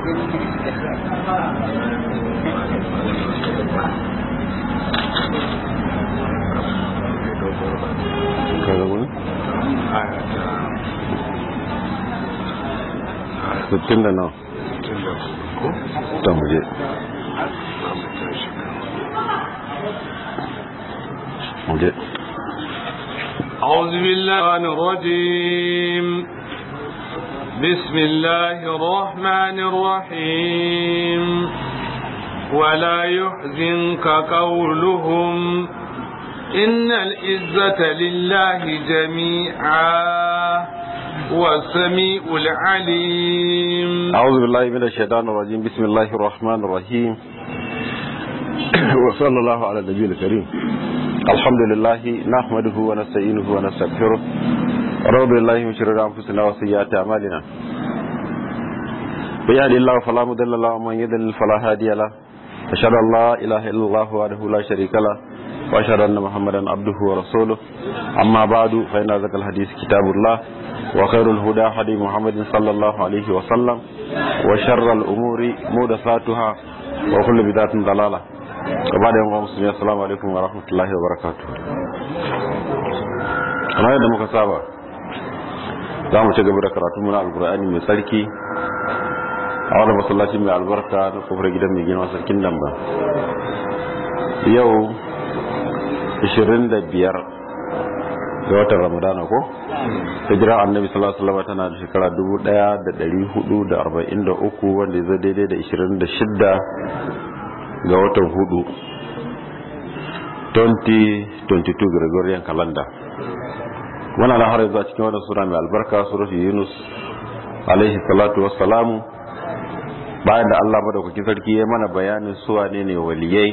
kaga wani sittin da nawa ta muje muje أعوذ بالله الرجيم بسم الله الرحمن الرحيم ولا يحزنك قولهم إن العزة لله جميعا والسميع العليم أعوذ بالله من الشيطان الرجيم بسم الله الرحمن الرحيم وصلى الله على النبي الكريم الحمد لله نحمده ونستعينه ونستغفره ونعوذ بالله من شرور أنفسنا وسيئات أعمالنا من يهد الله فلا مضل له ومن يضلل فلا هادي له أشهد أن لا إله إلا الله وحده لا شريك له وأشهد أن محمدا عبده ورسوله أما بعد فإن ذكر الحديث كتاب الله وخير الهدى هدي محمد صلى الله عليه وسلم وشر الأمور محدثاتها وكل بدعة ضلالة وبعد يوم مسلمين السلام عليكم ورحمة الله وبركاته kamar yadda muka saba za mu ci gaba da karatu muna alkur'ani mai tsarki a wani masallaci mai albarka na kofar gidan mai gina sarkin damba yau 25 ga watan ramadana ko hijira annabi sallallahu alaihi wasallam tana da shekara 1443 wanda zai daidai da 26 ga watan hudu 2022 Gregorian calendar wannan na har yanzu a cikin wannan sura mai albarka suratu Yunus alaihi salatu wassalamu bayan da Allah madaukakin sarki ya mana bayanin su wane ne waliyai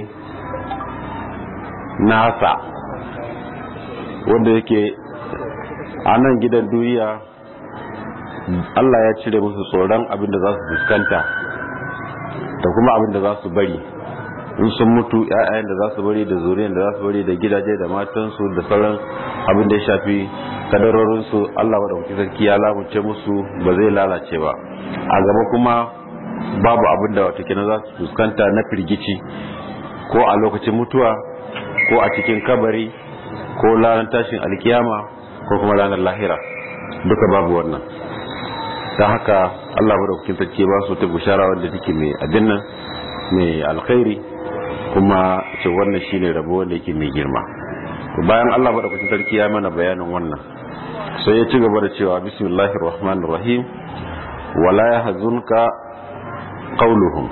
nasa wanda yake a nan gidan duniya Allah ya cire musu tsoron abin da za su fuskanta da kuma abin da za su bari in sun mutu ‘ya'yayen da za su bari da zuriyar da za su bari da gidaje da matansu da sauran abin da ya shafi kadarorinsu Allah wadda kuke sarki ya lamunce musu ba zai lalace ba a gaba kuma babu abin da wata kina za su fuskanta na firgici ko a lokacin mutuwa ko a cikin kabari ko ranar tashin alkiyama ko kuma ranar lahira duka babu wannan don haka Allah madaukakin sarki ba su ta bushara wanda take mai abin nan mai alkhairi kuma ce wannan shine rabo wanda yake mai girma bayan Allah madaukakin sarki ya mana bayanin wannan sai ya ci gaba da cewa bismillahir rahmanir rahim wala yahzunka qauluhum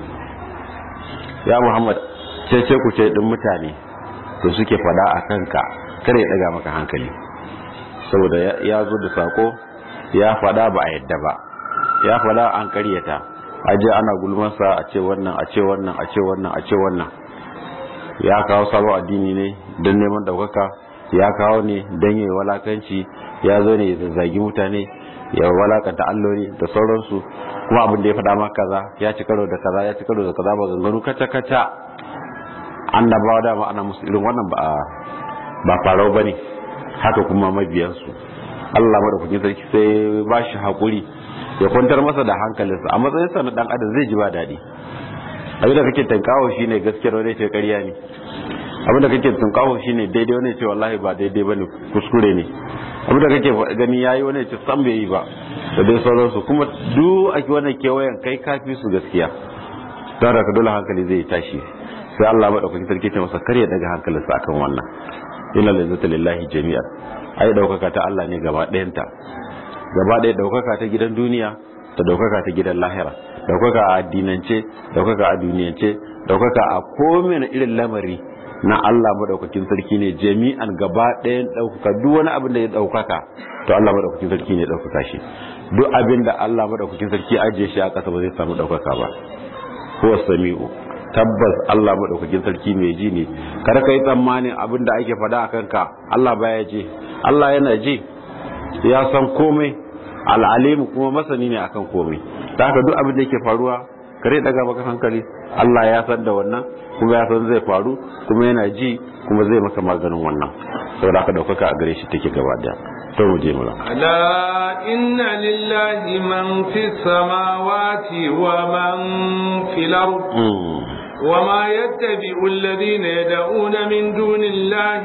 ya muhammad ce ce ku ce din mutane to suke fada a kanka kare ya daga maka hankali saboda ya zo da sako ya fada ba a yadda ba ya fada an karyata aje ana gulmansa a ce wannan a ce wannan a ce wannan a ce wannan ya kawo sabon addini ne don neman daukaka ya kawo ne don yi walakanci ya zo ne ya zazzagi mutane ya walakanta alloli da sauransu kuma abin da ya faɗa maka kaza ya ci karo da kaza ya ci karo da kaza ba ganganu kaca kaca annabawa dama ana musu irin wannan ba ba farau bane haka kuma mabiyansu Allah madaukakin sarki sai ba shi hakuri ya kwantar masa da hankalinsa a matsayin sa na dan adam zai ji ba daɗi abin da kake tankawo shine gaskiyar wani ce ƙarya ne abin da kake tankawo shine daidai wani ce wallahi ba daidai bane kuskure ne abin da kake gani yayi wani ce san bai yi ba da dai sauransu kuma duk a wannan kewayen kai kafi su gaskiya don haka dole hankali zai tashi sai Allah madaukakin sarki ce masa kar ya daga hankalinsa akan wannan inna lillahi lillahi jami'an ai daukaka ta Allah ne gaba ɗayanta gaba ɗaya daukaka ta gidan duniya da daukaka ta gidan lahira daukaka a addinance daukaka a duniyance daukaka a komai irin lamari na Allah madaukakin sarki ne jami'an gaba ɗayan daukaka duk wani abin da ya daukaka to Allah madaukakin sarki ne ya daukaka shi duk abin da Allah madaukakin sarki ajiye shi a ƙasa ba zai samu daukaka ba huwa sami'u tabbas Allah madaukakin sarki mai ji ne kar ka yi tsammanin abin da ake faɗa a kanka Allah baya ji Allah yana ji ya san komai al'alimu kuma masani ne akan komai da haka duk abin da yake faruwa kare daga maka hankali Allah ya san da wannan kuma ya san zai faru kuma yana ji kuma zai maka maganin wannan saboda haka daukaka a gare shi take gaba daya to mu je mura ألا إن لله من في السماوات ومن في الأرض وما يتبع الذين يدعون من دون الله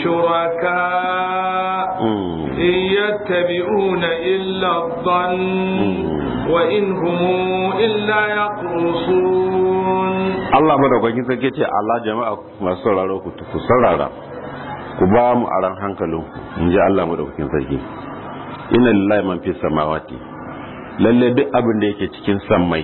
شركاء إن يتبعون إلا الظن وإن هم إلا يخرصون Allah madaukakin sarki ce Allah jama'a masu sauraro ku ku saurara ku ba mu aran hankalin in ji Allah madaukakin sarki inna lillahi man fi samawati lalle duk abin da yake cikin sammai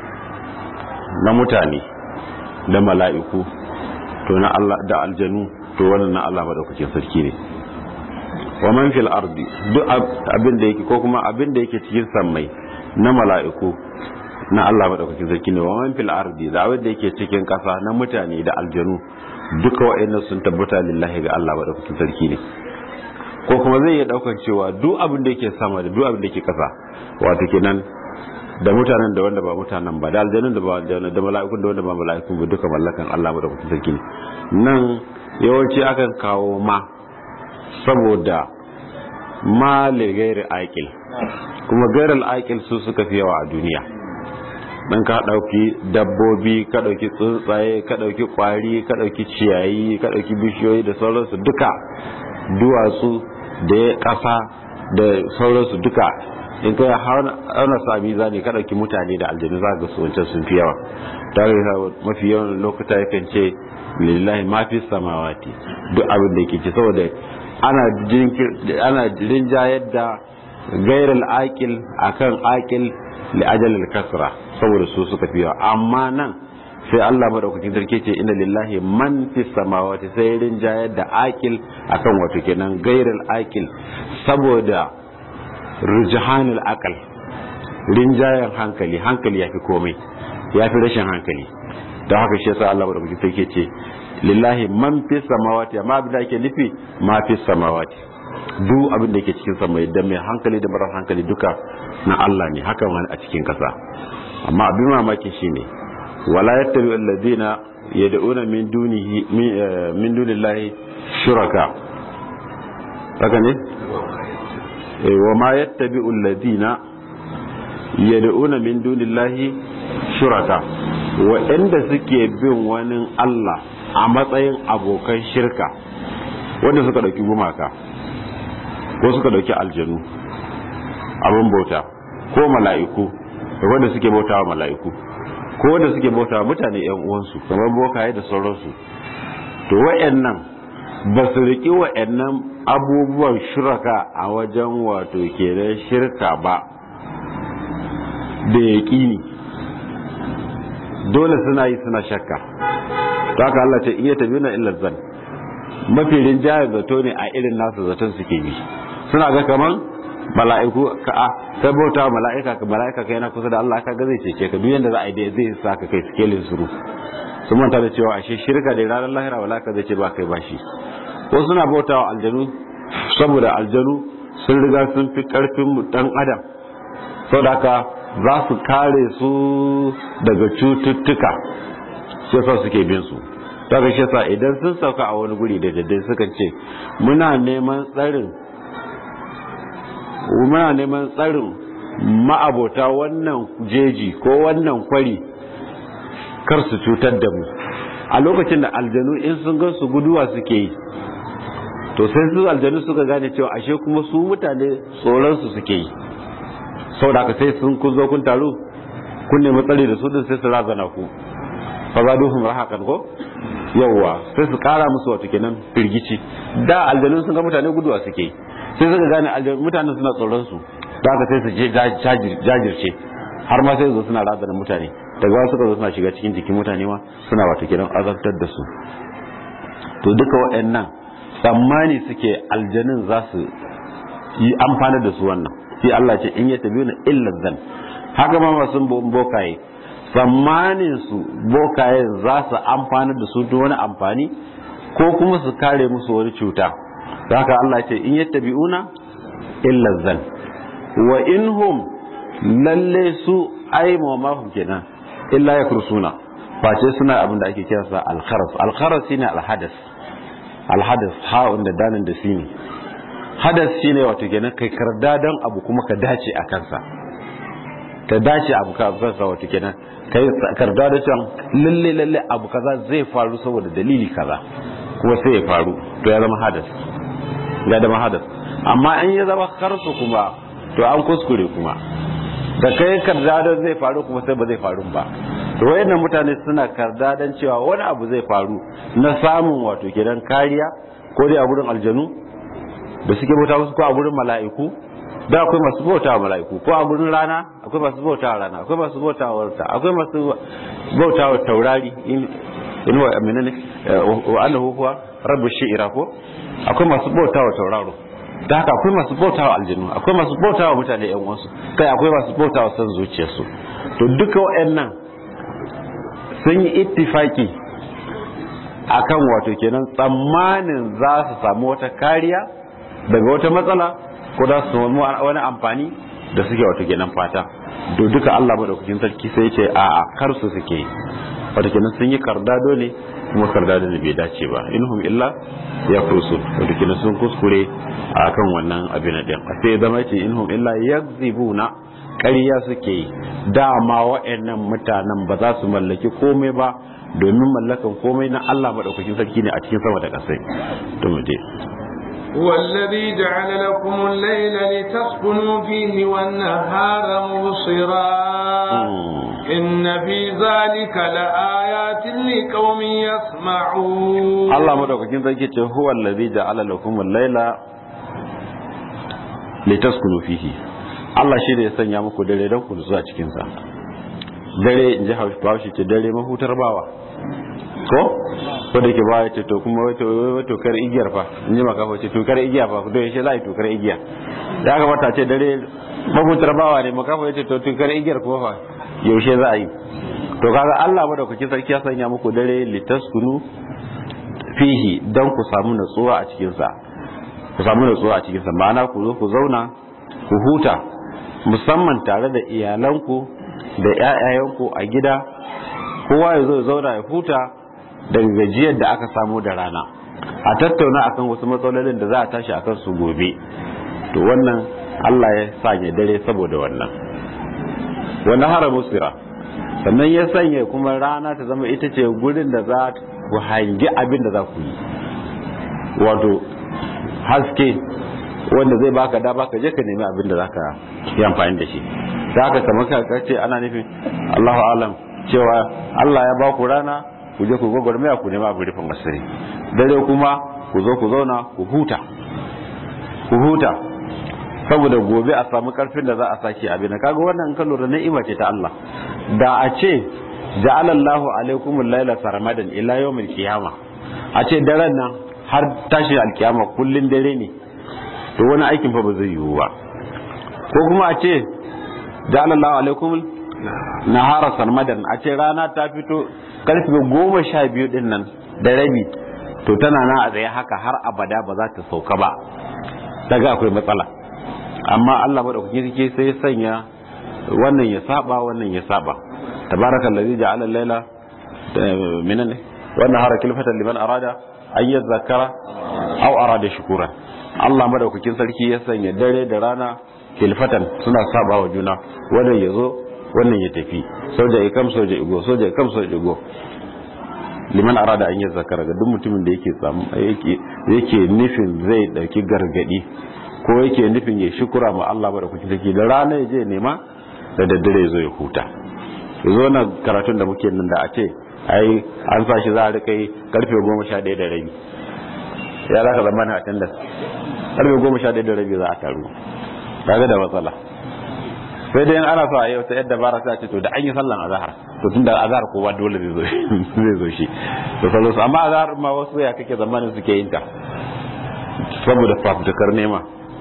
na mutane da mala'iku to na Allah da aljanu to wannan na Allah madaukakin sarki ne wa man fil ardi duk abin da yake ko kuma abin da yake cikin sammai na mala'iku na Allah madaukakin sarki ne wa man fil ardi da abin da yake cikin kasa na mutane da aljanu duka wa'annan sun tabbata lillahi ga Allah madaukakin sarki ne ko kuma zai iya daukan cewa duk abin da yake sama da duk abin da yake kasa wato kenan da mutanen da wanda ba mutanen ba da aljanun da ba aljanun da mala'ikun da wanda ba mala'ikun ba duka mallakan Allah madaukakin sarki ne nan yawanci akan kawo ma saboda ma gairi aikil kuma gairar aikil su suka fi yawa a duniya dan ka dauki dabbobi ka dauki tsuntsaye ka dauki kwari ka dauki ciyayi ka dauki bishiyoyi da sauransu duka duwatsu da kasa da sauransu duka in kai hauna sami zane ka dauki mutane da aljanu za ga su wancan sun fi yawa tare da mafi yawan lokuta yakan ce lillahi ma fi samawati duk abin da yake ce saboda ana ana rinjayar da gairar akil akan akil li ajalil kasra saboda su suka fi yawa amma nan sai Allah madaukakin sarki ce inna lillahi man fi samawati sai rinjayar da akil akan wato kenan gairar akil saboda rujhanul akal rinjayar hankali hankali yafi komai yafi rashin hankali don haka shi yasa Allah madaukakin sarki ce lillahi man fi samawati amma abin da ake nufi ma fi samawati duk abin da yake cikin sama da mai hankali da marar hankali duka na Allah ne hakan wani a cikin kasa amma abin mamaki shine wala yattabi alladhina yad'una min dunihi min dunillahi shuraka haka ne eh wa ma yattabi alladhina yad'una min dunillahi shuraka waɗanda suke bin wani Allah a matsayin abokan shirka wanda suka ɗauki gumaka ko suka ɗauki aljanu abin bauta ko mala'iku wanda suke bauta wa mala'iku ko wanda suke bauta wa mutane yan uwansu kamar bokaye da sauransu to wayannan ba su riƙi wayannan abubuwan shirka a wajen wato kenan shirka ba da yaƙini dole suna yi suna shakka ta haka Allah ce iya tabi na illar zan mafi rinjayar zato ne a irin nasu zaton suke bi suna ga kaman mala'iku ka a sai bauta mala'ika ka mala'ika kai na kusa da Allah ka ga zai cece ka duk yanda za a yi zai sa ka kai sikelin suru sun manta da cewa ashe shirka da ranar lahira wala ka zai ce ba kai bashi ko suna bauta wa aljanu saboda aljanu sun riga sun fi karfin dan adam saboda haka za su kare su daga cututtuka shi yasa suke bin su daga shi yasa idan sun sauka a wani guri da daddai suka ce muna neman tsarin muna neman tsarin ma'abota wannan jeji ko wannan kwari kar su cutar da mu a lokacin da aljanu in sun gan su guduwa suke yi to sai su aljanu suka gane cewa ashe kuma su mutane tsoron su suke yi sau da aka sai sun kun zo kun taru kun nemi tsari da su din sai su razana ku fa za duhun rahakan ko yawwa sai su kara musu wato kenan firgici da aljanu sun ga mutane guduwa suke sai suka gane aljanu mutanen suna tsoron su da aka sai su je jajirce har ma sai su zo suna razana mutane daga wasu suka zo suna shiga cikin jikin mutane ma suna wato kenan azabtar da su to duka waɗannan tsammani suke aljanun za su yi amfani da su wannan sai Allah ce in ya tabi na illar zan haka ma masu bokaye tsammanin su bokaye za su amfani da su wani amfani ko kuma su kare musu wani cuta haka Allah ce in ya tabi una illar zan wa in hum lalle su ai ma kenan illa ya kursuna face suna abin da ake kira sa alkharas alkharas shine alhadas alhadas ha'un da danin da sini hadas shine wato kenan kai karda don abu kuma ka dace a kansa ka dace abu ka kansa wato kenan kai karda da cewa lalle lalle abu kaza zai faru saboda dalili kaza kuma sai ya faru to ya zama hadas ya zama hadas amma in ya zama karsu kuma to an kuskure kuma da kai karda zai faru kuma sai ba zai faru ba to wayannan mutane suna karda dan cewa wani abu zai faru na samun wato kenan kariya ko dai a gurin aljanu da suke bauta wasu ko a gurin mala'iku da akwai masu bauta wa mala'iku ko a gurin rana akwai masu bauta wa rana akwai masu bauta wa wata akwai masu bauta wa taurari in wa menene wa annahu huwa rabbu shi'ira ko akwai masu bauta wa tauraro da haka akwai masu bauta wa aljanu akwai masu bauta wa mutane yan uwansu kai akwai masu bauta wa san zuciyarsu to duka waɗannan sun yi ittifaki akan wato kenan tsammanin za su samu wata kariya daga wata matsala ko za su samu wani amfani da suke wato kenan fata to duka Allah madaukakin sarki sai ce a a kar su suke wato kenan sun yi kardado ne kuma kardado ne bai dace ba inhum illa ya kursu wato kenan sun kuskure akan wannan abin din sai zama ce inhum illa yakzibuna ƙarya suke yi dama wa'annan mutanen ba za su mallaki komai ba domin mallakan komai na Allah madaukakin sarki ne a cikin sama da ƙasai to mu je والذي جعل لكم الليل لتسكنوا فيه والنهار مبصرا إن في ذلك لآيات لقوم يسمعون الله مدوكين ذلك هو الذي جعل لكم الليل لتسكنوا فيه Allah shi da ya sanya muku dare don ku zuwa cikinsa dare in ji haushi ce dare mahutar bawa ko ko da ke baya ce to kuma wato wato kar igiyar fa in ji maka ce to kar igiya fa to yaushe za a yi to kar igiya ya kamata ce dare mahutar bawa ne maka ya ce to to kar igiyar kuma fa yaushe za a yi to kaga Allah ba da kuke sarki ya sanya muku dare litaskunu fihi dan ku samu natsuwa a cikin sa ku samu natsuwa a cikin sa ma'ana ku zo ku zauna ku huta musamman tare da iyalanku da ƴaƴayenku a gida kowa ya zo zauna ya huta daga gajiyar da aka samu da rana a tattauna akan wasu matsalolin da za a tashi akan su gobe to wannan Allah ya sanya dare saboda wannan wannan hara musira sannan ya sanya kuma rana ta zama ita ce gurin da za ku hangi abin da za ku yi wato haske wanda zai baka da baka je ka nemi abin da za ka yi amfani da shi da haka kamar ka ce ana nufin Allahu alam cewa Allah ya ba ku rana ku je ku gwagwarmaya ku nema abu rufin asiri dare kuma ku zo ku zauna ku huta ku huta saboda gobe a samu karfin da za a sake abin kaga wannan kan lura ni'ima ce ta Allah da a ce ja'alallahu alaikumul laila sarmadan ila yawmil qiyama a ce daren nan har tashi alkiyama kullun dare ne to wani aikin fa ba zai yiwu ba ko kuma a ce ja'alallahu alaikumul nahara sarmadan a ce rana ta fito karfe goma sha biyu din nan da rabi to tana nan a tsaye haka har abada ba za ta sauka ba daga akwai matsala amma Allah madaukaki yake sai ya sanya wannan ya saba wannan ya saba tabarakal ladzi ja'ala al-laila minan wannan hara kilfatan liman arada an yadhakkara aw arada shukura Allah madaukakin sarki ya sanya dare da rana kilfatan suna saba wa juna wannan ya zo wannan ya tafi soja ya kam soja igo soja ya kam soja igo liman arada an yadhakkara ga duk mutumin da yake samu yake yake nufin zai dauki gargadi ko yake nufin ya shukura ma Allah ba da kuke take da rana ya je nema da daddare zo ya huta yanzu na karatun da muke nan da a ce ai an sa shi za a rika yi karfe goma sha ɗaya da rabi ya za ka zama na attendance karfe goma sha ɗaya da rabi za a taru kaga da matsala sai dai ana so a yi wata yadda bara sai a ce to da an yi sallan azhar to tun da azhar kowa dole zai zo zai zo shi to sallu amma azhar ma wasu ya kake zamanin suke yin ta saboda fafutukar nema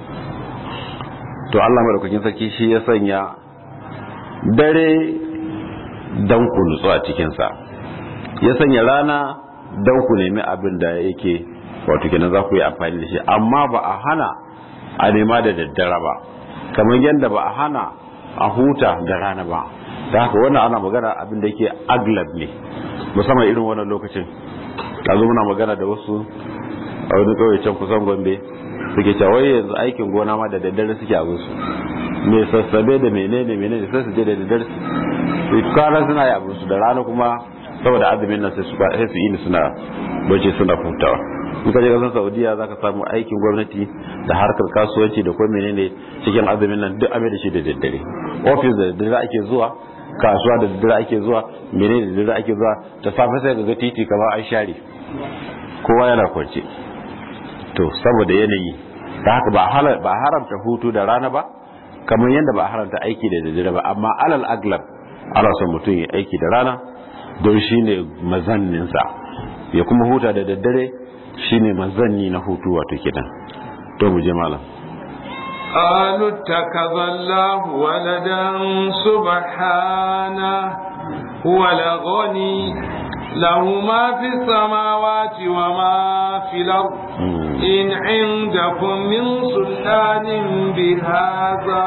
to Allah madaukakin sarki shi ya sanya dare dan ku nutsu a cikinsa ya sanya rana dan ku nemi abin da yake wato kenan za ku yi amfani da shi amma ba a hana a nema da daddare ba kamar yadda ba a hana a huta da rana ba da haka wannan ana magana abin da yake aglab ne musamman irin wannan lokacin yanzu muna magana da wasu a wani kauye can kusan gombe suke cewa wai yanzu aikin gona ma da daddare suke abin su me sassabe da menene menene sai su je da daddare su kwana suna yi abin su da rana kuma saboda azumin nan sai su sai su yi suna bace suna hutawa in ka je kasar saudiya za ka samu aikin gwamnati da harkar kasuwanci da kuma menene cikin azumin nan duk abin da shi da daddare ofis da daddare ake zuwa kasuwa da daddare ake zuwa menene da daddare ake zuwa da safe sai ga titi kamar an share kowa yana kwance to saboda yanayi da haka ba haramta hutu da rana ba kamar yadda ba haramta aiki da daddare ba amma alal aglab ana son mutum ya aiki da rana don shine mazanninsa ya kuma huta da daddare shine mazanni na hutu wato kidan to mu je malam قالوا اتخذ الله ولدا سبحانه هو الغني له ما في السماوات وما في الأرض إن عندكم من سلطان بهذا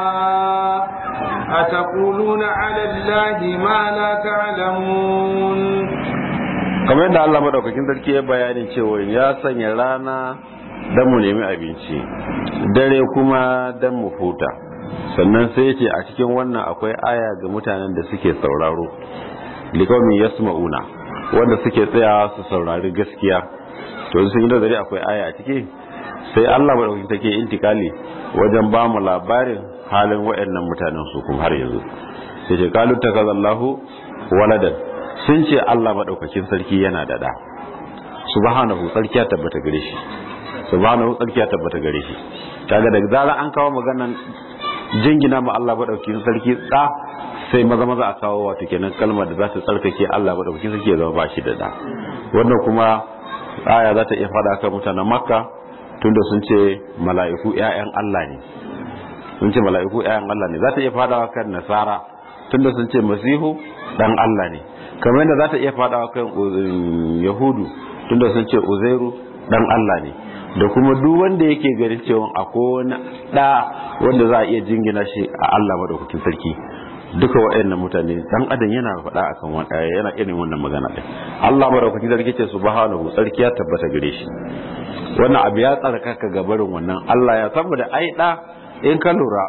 أتقولون على الله ما لا تعلمون kamar yadda Allah madaukakin sarki ya bayani cewa ya sanya rana dan mu nemi abinci dare kuma dan mu huta sannan sai ce a cikin wannan akwai aya ga mutanen da suke sauraro liqaumin yasma'una wanda suke tsaya su saurari gaskiya to sun yi nazari akwai aya a ciki sai Allah madaukakin take intikali wajen ba mu labarin halin waɗannan mutanen su kuma har yanzu sai ce kalu takazallahu waladan sun ce Allah madaukakin sarki yana da da subhanahu sarki ya tabbata gare shi subhanahu sarki ya tabbata gare shi kaga da zarar an kawo maganan jingina ma Allah madaukakin sarki da sai maza maza a kawo wato kenan kalmar da za ta tsarkake Allah madaukakin sarki ya zama ba shi da da wannan kuma aya za ta iya fada kan mutanen makka tunda sun ce mala'iku ƴaƴan Allah ne sun ce mala'iku ƴaƴan Allah ne za ta iya fadawa kan nasara tunda sun ce masihu dan Allah ne kamar yadda za ta iya fadawa kan yahudu tunda sun ce uzairu dan Allah ne da kuma duk wanda yake ganin cewa akwai wani da wanda za a iya jingina shi a Allah madaukakin sarki duka waɗannan mutane dan adam yana faɗa akan wanda yana irin wannan magana din Allah madaukakin sarki ce subhanahu sarki ya tabbata gare shi wannan abu ya tsarkaka ga barin wannan Allah ya saboda ai da in ka lura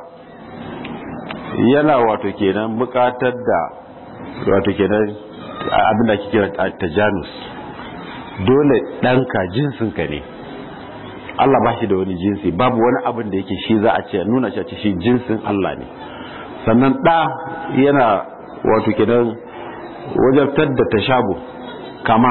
yana wato kenan bukatar da wato kenan abin da ake kira tajanus dole ɗanka jinsinka ne Allah ba shi da wani jinsi babu wani abin da yake shi za a ce nuna shi a ce shi jinsin Allah ne sannan ɗa yana wato kenan wajabtar da tashabu kama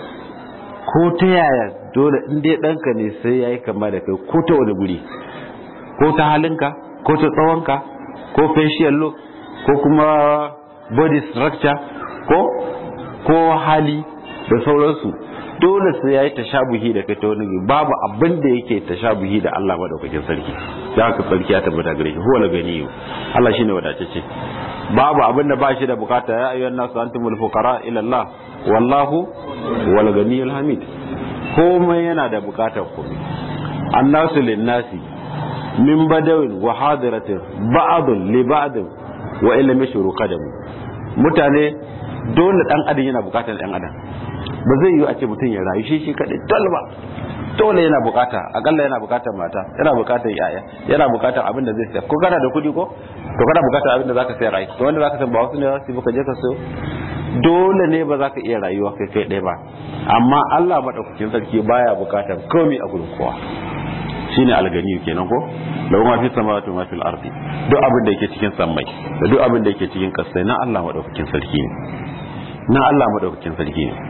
ko ta yaya dole in dai ɗanka ne sai ya yi kama da kai ko ta wani guri ko ta halinka ko ta tsawonka ko facial look ko kuma body structure ko ko hali da sauransu dole sai ya yi tashabuhi da kai ta wani babu abin da yake tashabuhi da Allah madaukakin sarki da haka sarki ya tabbata gare shi huwa ganiyu Allah shine wadatacce babu abin da ba shi da bukata ya ayyuhan nasu antumul fuqara ila Allah wallahu wal ganiyul hamid komai yana da bukatar ku annasu linnasi min badawin wa hadiratin ba'dun li ba'din wa illa mashru qadam mutane dole dan adam yana bukatar dan adam ba zai yi a ce mutum ya rayu shi shi kadai dole ba dole yana bukata akalla yana bukatar mata yana bukatar yaya yana bukatar abin da zai sayar ko kana da kudi ko to kana bukatar abin da zaka sayar ai to wanda zaka sayar ba wasu ne za su baka je ka sayo dole ne ba za ka iya rayuwa kai kai ɗaya ba amma Allah madaukakin sarki baya bukatar komai a gurin kowa shine algani kenan ko lahu ma fi samawati ma fil ardi duk abin da yake cikin sammai da duk abin da yake cikin kasai na Allah madaukakin sarki ne na Allah madaukakin sarki ne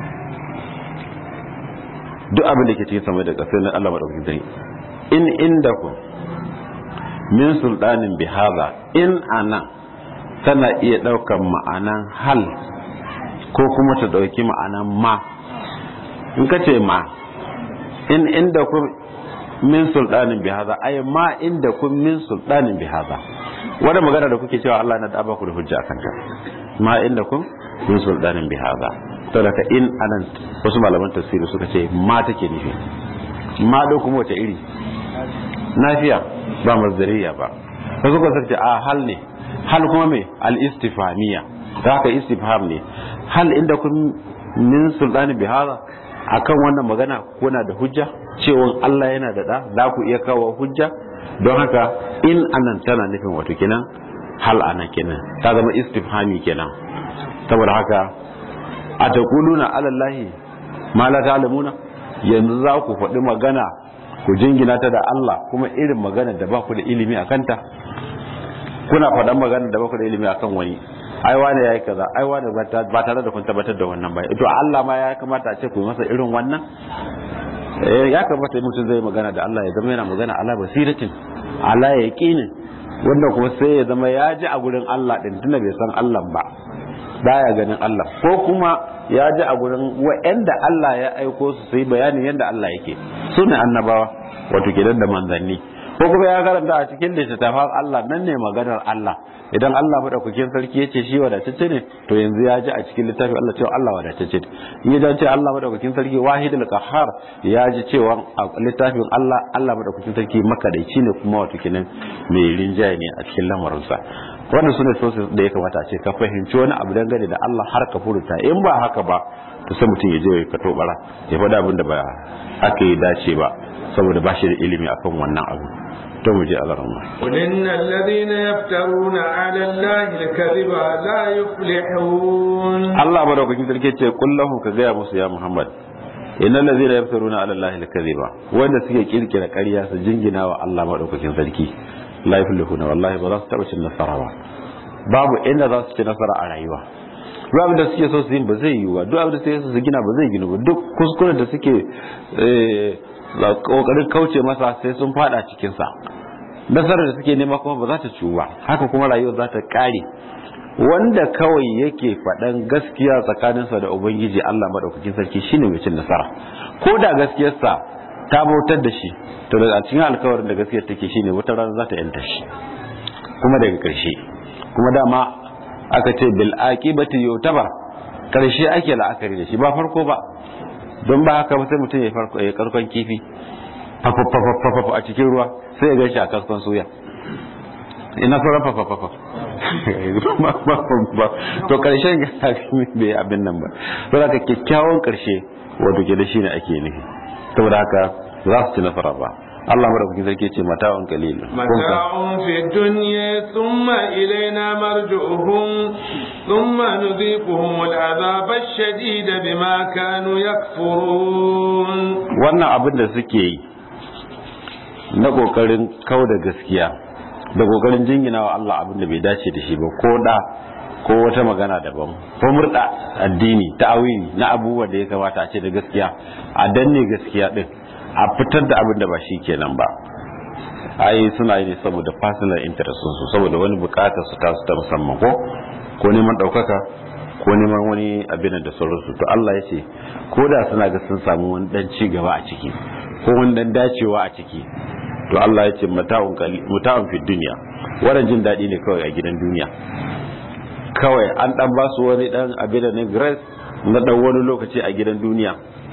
duk abin da ke cikin sama da ƙasar na Allah maɗaukakin sarki in inda ku min sultanin bihaza in ana tana iya ɗaukar ma'anan hal ko kuma ta ɗauki ma'anan ma in ka ce ma in inda ku min sultanin bihaza ai ma inda ku min sultanin bihaza wadda magana da kuke cewa Allah na da ba ku da hujja akan ta ma inda ku min sultanin bihaza to daga in anan wasu malaman tafsiri suka ce ma take nufi ma do kuma wace iri nafiya ba mazdariya ba wasu kuma suka ce a hal ne hal kuma me al istifhamiya da haka istifham ne hal inda kun min sultani bihara akan wannan magana kuna da hujja cewa Allah yana da da za ku iya kawo hujja don haka in anan tana nufin wato kenan hal ana kenan ta zama istifhami kenan saboda haka a taquluna ala allahi ma la ta'lamuna yanzu za ku faɗi magana ku jingina ta da Allah kuma irin magana da ba ku da ilimi a kanta kuna faɗan magana da ba ku da ilimi akan wani ai wane yayi kaza ai wane ba tare da kun tabbatar da wannan ba to Allah ma ya kamata a ce ku masa irin wannan eh ya kamata mutum zai magana da Allah ya zama yana magana ala basiratin ala yaqinin wanda kuma sai ya zama ya ji a gurin Allah din tunda bai san Allah ba baya ganin Allah ko kuma ya ji a gurin wa'anda Allah ya aiko su sai bayanin yadda Allah yake su ne annabawa wato gidan da manzanni ko kuma ya karanta a cikin littattafan Allah nan ne maganar Allah idan Allah madaukakin sarki yace shi wadatacce ne to yanzu ya ji a cikin littafin Allah cewa Allah wadatacce in ya ce Allah madaukakin sarki wahidul qahhar ya ji cewa a littafin Allah Allah madaukakin sarki makadaici ne kuma wato kenan mai rinjaye ne a cikin lamarinsa wannan sune sources da ya kamata a ce ka fahimci wani abu dangane da Allah har ka furuta in ba haka ba to sai mutum ya je ya kato bara ya faɗa abin da ba aka yi dace ba saboda ba shi da ilimi akan wannan abu to mu je alarma قل إن الذين يفترون على الله الكذب لا يفلحون Allah madaukakin sarki ce kullahu ka gaya musu ya Muhammad innal ladhina yaftaruna ala allahi al-kadhiba wanda suke kirkira ƙarya su jingina wa Allah madaukakin sarki la yuflihuna wallahi ba za su taba cin nasara ba babu inda za su ci nasara a rayuwa duk abin da suke so su yi ba zai yiwu ba duk abin da suke so su gina ba zai gina ba duk kuskuren da suke kokarin kauce masa sai sun fada cikin sa nasarar da suke nema kuma ba za ta ciwu ba haka kuma rayuwar za ta kare wanda kawai yake faɗan gaskiya tsakaninsa da ubangiji Allah madaukakin sarki shine mai cin nasara ko da gaskiyarsa ta bautar da shi to daga cikin alkawarin da gaskiyar take shine wata rana za ta yanta shi kuma daga ƙarshe kuma dama aka ce bil aqibati yutabar ƙarshe ake la'akari da shi ba farko ba don ba haka ba sai mutum ya farko ya karkon kifi fafafafafafa a cikin ruwa sai ya gan shi a kaskon suya ina sauran fafafafa to karshen ga bai abin nan ba saboda haka kyakkyawan karshe wato ke da shi ne ake nufi saboda haka za su ci nasara ba Allah madaukakin sarki ce mata'un qalil mata'un fi dunya thumma ilayna marji'uhum thumma nudhiquhum al'adhab ash-shadid bima kanu yakfurun wannan abin da suke yi na kokarin kauda gaskiya da kokarin jingina wa Allah abin da bai dace da shi ba ko da ko wata magana daban ko murda addini ta'awili na abubuwa da ya kamata a ce da gaskiya a danne gaskiya din a fitar da abin da ba shi kenan ba ai suna yi ne saboda personal interest su saboda wani bukatar su ta su ta musamman ko ko neman daukaka ko neman wani abin da sauransu to Allah ya ce ko da suna ga sun samu wani dan ci gaba a ciki ko wani dan dacewa a ciki to Allah ya ce mata'un fi duniya wannan jin daɗi ne kawai a gidan duniya kawai an dan ba su wani dan abin da grace na dan wani lokaci a gidan duniya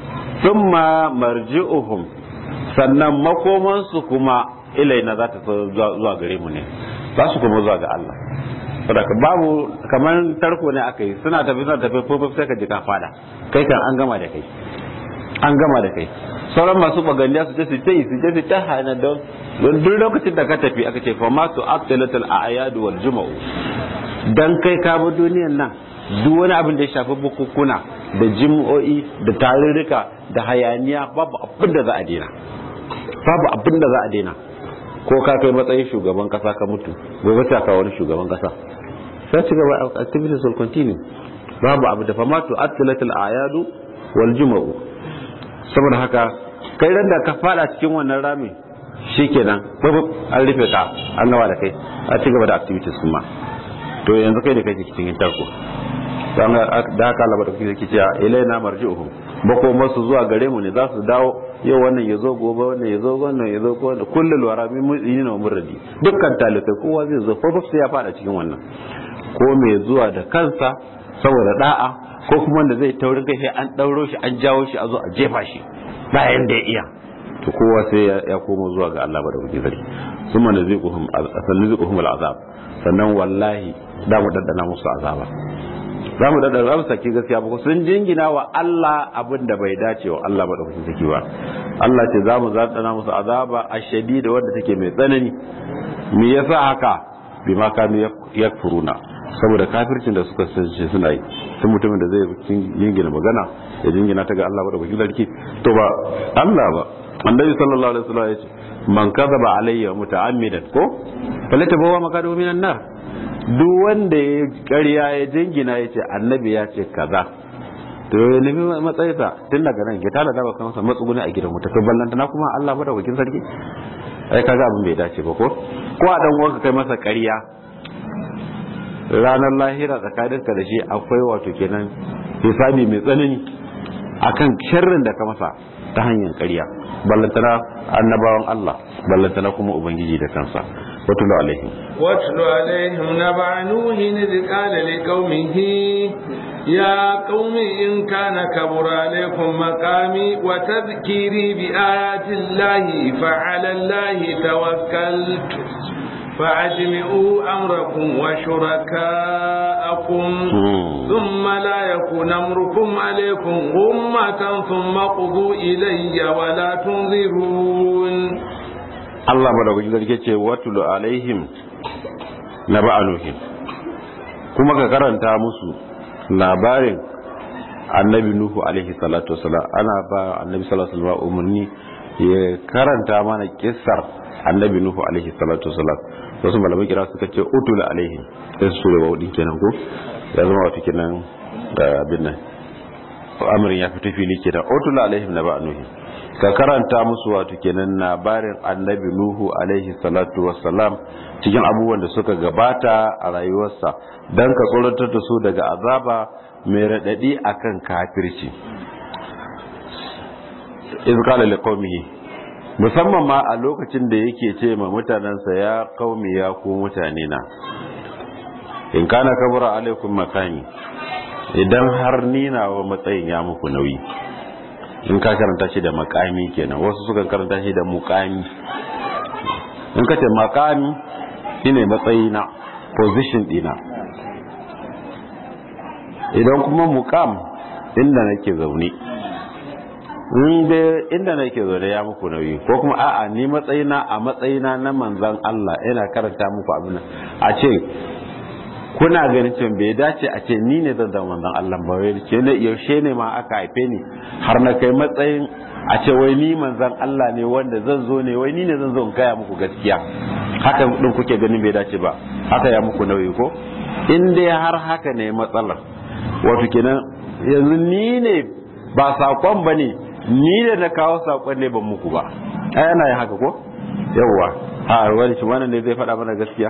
thumma marji'uhum sannan makoman su kuma ilaina za ta zuwa gare mu ne za su kuma zuwa ga Allah saboda babu kamar tarko ne aka yi suna tafi suna tafi fofo sai ka ji ka fada kai kan an gama da kai an gama da kai sauran masu bagandiya su je su ta yi su je su ta hana don don duk lokacin da ka tafi aka ce fa ma tu aqtalatul a'yad wal juma'u dan kai ka bi duniyan nan duk wani abin da ya shafi bukukuna da jim'o'i da tarurruka da hayaniya babu abin da za a daina babu abin da za a daina ko ka kai matsayin shugaban kasa ka mutu gobe sai ka wani shugaban kasa sai ci gaba activities will continue babu abu da fa ma tu aqtalatul a'yad wal juma'u saboda haka kai ran da ka fada cikin wannan rami shikenan babu an rufe ka an gaba da kai a ci gaba da activities kuma to yanzu kai da kake cikin tarko dan da haka Allah da kuke yake cewa ilaina marji'uhum bako masu zuwa gare mu ne za su dawo yau wannan yazo gobe wannan yazo wannan yazo ko wannan kullul wara min mu'minina wa muradi dukkan talibai kowa zai zo ko sai ya fada cikin wannan ko mai zuwa da kansa saboda da'a ko kuma wanda zai taurin kai sai an dauro shi an jawo shi a zo a jefa shi bayan da ya iya to kowa sai ya koma zuwa ga Allah da kuke zari summa naziquhum naziquhum al'azab sannan wallahi da mu daddana musu azaba za mu daddana za mu saki gaskiya ba sun jingina wa Allah abin da bai dace wa Allah ba da kuke saki ba Allah ce za mu zaɗana musu azaba a shadida wadda take mai tsanani me yasa haka bima kanu yakfuruna saboda kafircin da suka sace suna yi tun mutumin da zai jingina magana ya jingina ta ga Allah ba da bakin sarki to ba Allah ba annabi sallallahu alaihi wasallam ya ce man kadhaba alayya muta'ammidan ko falata bawa makadu minan nar duk wanda ya ƙarya ya jingina ya ce annabi ya ce kaza to ya nemi matsayinsa tun daga nan ya tana dawa kansa matsuguni a gidan wuta to ballanta na kuma Allah bada wakin sarki ai kaga abin bai dace ba ko ko a dan uwanka kai masa ƙarya ranar lahira tsakaninka da shi akwai wato kenan hisabi mai tsanani akan sharrin da ka masa ta hanyar ƙarya ballantana annabawan Allah ballantana kuma ubangiji da kansa واتل عليهم واتل عليهم نبع نوح إذ قال لقومه يا قوم إن كان كبر عليكم مقامي وتذكيري بآيات الله فعلى الله توكلت فأجمعوا أمركم وشركاءكم ثم لا يكون أمركم عليكم غمة ثم قضوا إلي ولا تنظرون Allah madaukakin sarki ce watulu alaihim na ba'anuhin kuma ka karanta musu labarin annabi nuhu alaihi salatu wasalam ana ba annabi salatu wasalam umarni ya karanta mana kissar annabi nuhu alaihi salatu wasalam wasu malamai kira suka ce utul alaihim sai su da wadin kenan ko ya zama wata kenan da abin nan amrin ya fito fili kenan utul alaihim na ba'anuhin ka karanta musu wato kenan labarin annabi nuhu alaihi salatu wassalam cikin abubuwan da suka gabata a rayuwarsa don ka tsoratar da su daga azaba mai raɗaɗi akan kafirci iz qala liqaumihi musamman ma a lokacin da yake ce ma mutanensa ya qaumi ya ku mutane na in kana kabura alaikum makani idan har nina wa matsayin ya muku nauyi in ka karanta shi da makami kenan wasu suka karanta shi da mukami in ka ce makami shine matsayi na position dina idan kuma mukam inda nake zaune inda nake zaune ya muku nauyi ko kuma a'a ni matsayina a matsayina na manzan Allah ina karanta muku abin a ce kuna ganin cewa bai dace a ce ni ne zan zama manzon Allah ba wai ce ne yaushe ne ma aka haife ni har na kai matsayin a ce wai ni manzon Allah ne wanda zan zo ne wai ni ne zan zo in gaya muku gaskiya haka din kuke ganin bai dace ba haka ya muku nauyi ko in dai har haka ne matsalar wato kenan yanzu ni ne ba sakon ba ne ni ne da kawo sakon ne ban muku ba ai ana yin haka ko yawwa a wani shi wannan ne zai faɗa mana gaskiya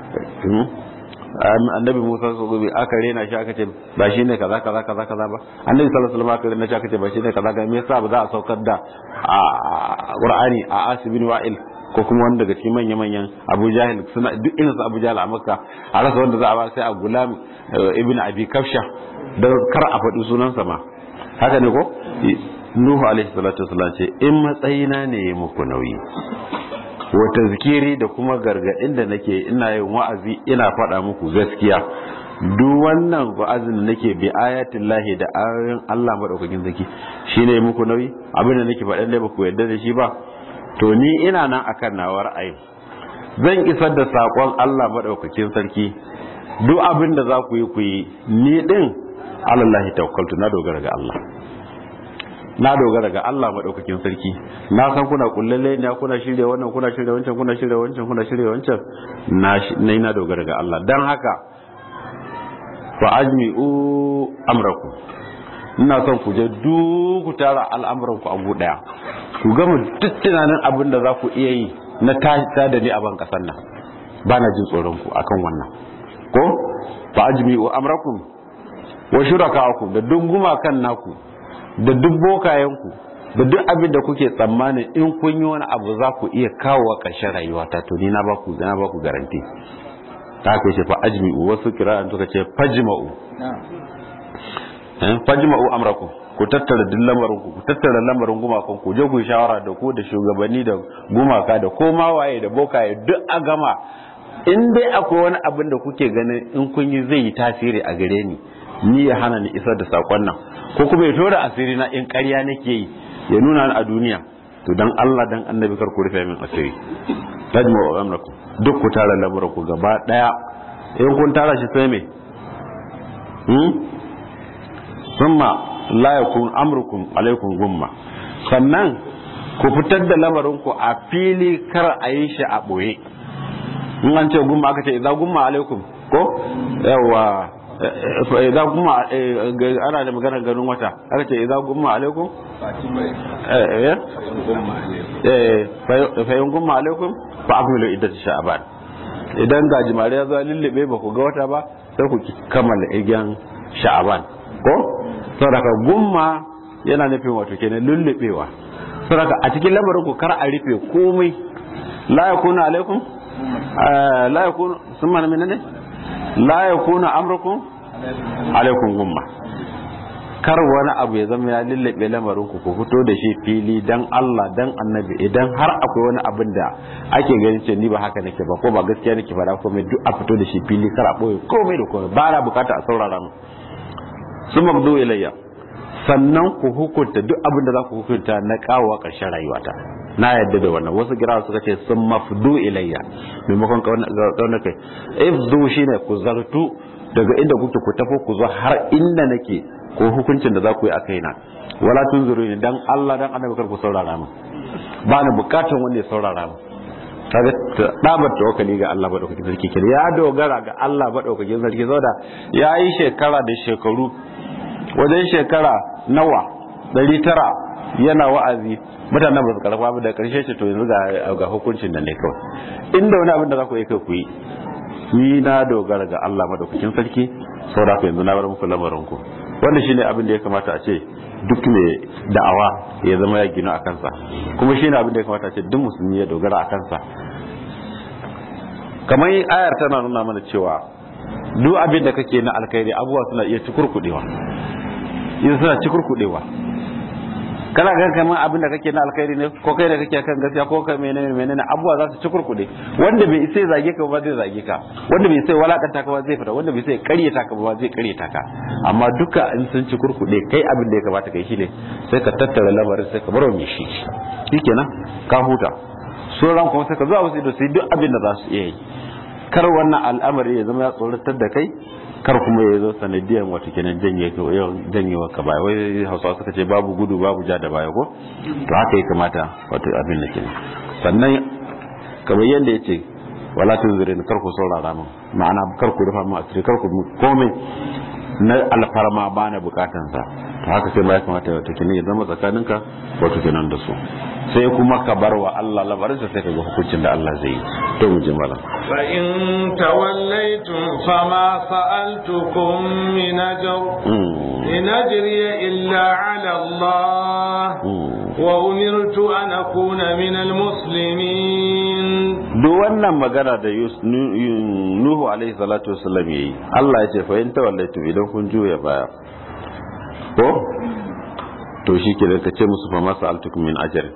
annabi Musa su gobe aka rena shi aka ce ba shi ne kaza kaza kaza kaza ba annabi sallallahu alaihi wasallam aka rena shi aka ce ba shi ne kaza kaza me yasa ba za a saukar da Qur'ani a Asibin Wa'il ko kuma wanda daga cikin manya manyan Abu Jahil suna duk irin su Abu Jahil a Makka a rasa wanda za a ba sai a Gulam ibn Abi Kafsha da kar a faɗi sunansa ma haka ne ko Nuhu alaihi salatu wasallam ce in matsayina ne muku nauyi wata zikiri da kuma gargaɗin da nake ina yin wa'azi ina faɗa muku gaskiya duk wannan wa'azin da nake bi ayatin lahi da ayoyin Allah maɗaukakin zaki shine muku nauyi abin da nake faɗan da ba ku yarda da shi ba to ni ina nan akan nawa ra'ayin zan isar da saƙon Allah maɗaukakin sarki duk abin da za ku yi ku yi ni ɗin alallahi tawakkaltu na dogara ga Allah na dogara ga Allah maɗaukakin sarki na san kuna kullalle ne kuna shirya wannan kuna shirya wancan kuna shirya wancan kuna shirya wancan na na na dogara ga Allah dan haka fa ajmi'u amrakum ina son ku je duk ku tara al'amuran ku abu daya ku gama duk tunanin abin da za ku iya yi na ta da ni a ban kasan nan ba na jin tsoron ku akan wannan ko fa ajmi'u amrakum wa shuraka'akum da duk gumakan naku da duk bokayenku da duk abin da kuke tsammanin in kun yi wani abu za ku iya kawo ƙarshen rayuwa ta to ni na ba ku na ba ku garanti ta ku ce fa ajmi'u wasu kira'an suka ce fajma'u eh fajma'u amrakum ku tattara duk lamarin ku ku tattara lamarin gumakan ku je ku shawara da ku da shugabanni da gumaka da koma waye da bokaye duk a gama in dai akwai wani abin da kuke ganin in kun yi zai yi tasiri a gare ni ni ya hana ni isar da sakon nan ko kuma ya tora asiri na in ƙarya nake yi ya nuna ni a duniya to dan Allah dan annabi kar ku rufe min asiri tajmu wa amrakum duk ku tara lamuran ku gaba daya in kun tara shi sai me hmm thumma la yakun amrukum alaikum gumma sannan ku fitar da lamarin ku a fili kar a yi shi a boye in an ce gumma aka ce idza gumma alaikum ko yawa idan kuma ana da magana ganin wata aka ce idan gumma alaikum fayin gumma alaikum fa akmilu iddat sha'ban idan ga jimare ya zo lullube ba ku ga wata ba sai ku kammala igyan sha'ban ko saboda gumma yana nufin wato kenan lullubewa saboda a cikin lamarin ku kar a rufe komai la yakuna alaikum la yakunu sun mana menene la yakuna amrukum alaikum gumma kar wani abu ya zama ya lullabe lamarin ku ku fito da shi fili dan Allah dan annabi idan har akwai wani abin da ake ganin ce ni ba haka nake ba ko ba gaskiya nake fara ko mai duk a fito da shi fili kar a boye komai da komai ba na bukata a saurara mu sun mabdu ilayya sannan ku hukunta duk abin da za ku hukunta na kawo ƙarshen rayuwata na yadda da wannan wasu gira suka ce sun mafdu ilayya maimakon kaunar kai ifdu shine ku zartu daga inda kuke ku tafi ku zo har inda nake ko hukuncin da za ku yi a kaina wala tun zuru ne dan Allah dan annabi kar ku saurara mu ba ni bukatan wanda ya saurara mu kaga dabar tawakkali ga Allah madaukakin sarki kenan ya dogara ga Allah madaukakin sarki saboda ya yi shekara da shekaru wajen shekara nawa ɗari tara yana wa'azi mutanen ba su karfa ba da karshe ce to yanzu ga hukuncin da ne kawai inda wani abin da za ku yi kai ku yi ni na dogara ga Allah madaukakin sarki saboda ku yanzu na bar muku lamarin ku wannan shine abin da ya kamata a ce duk mai da'awa ya zama ya gina a kansa kuma shine abin da ya kamata a ce duk musulmi ya dogara a kansa kamar ayar tana nuna mana cewa duk abin da kake na alkhairi abubuwa suna iya cikurkudewa in suna cikurkudewa kana ga kamar abin da kake na alkhairi ne ko kai da kake kan gaskiya ko kai menene menene abubuwa za su cikurkude wanda bai sai zage ka ba zai zage ka wanda bai sai walakanta ka ba zai fita wanda bai sai karyata ka ba zai karyata ka amma duka in sun cikurkude kai abin da ya kamata kai shine sai ka tattara lamarin sai ka bar mai shi shikenan ka huta sauran kuma sai ka zuwa wasu ido sai duk abin da za su iya yi kar wannan al'amari ya zama ya tsoratar da kai kar kuma ya zo sanadiyan wata kenan janyewa ka baya wai hausawa suka ce babu gudu babu ja da baya ko to haka ya kamata wato abin da kenan sannan kamar yadda ya ce wala tun zire kar ku saurara min ma'ana kar ku rufa min asiri kar ku komai na alfarma ba na bukatansa to haka sai ma ya kamata wato kenan ya zama tsakaninka wato kenan da su sai kuma ka bar wa Allah labarinsa sai ka ga hukuncin da Allah zai yi to mu ji malam fa in tawallaytum fama sa'altukum min ajr in ajriya illa ala Allah wa umirtu an akuna min almuslimin duk wannan magana da Nuhu alaihi salatu wasallam yayi Allah ya ce fa in tawallaytum idan kun juya baya ko to shi ke ka ce musu fa masa altukum min ajr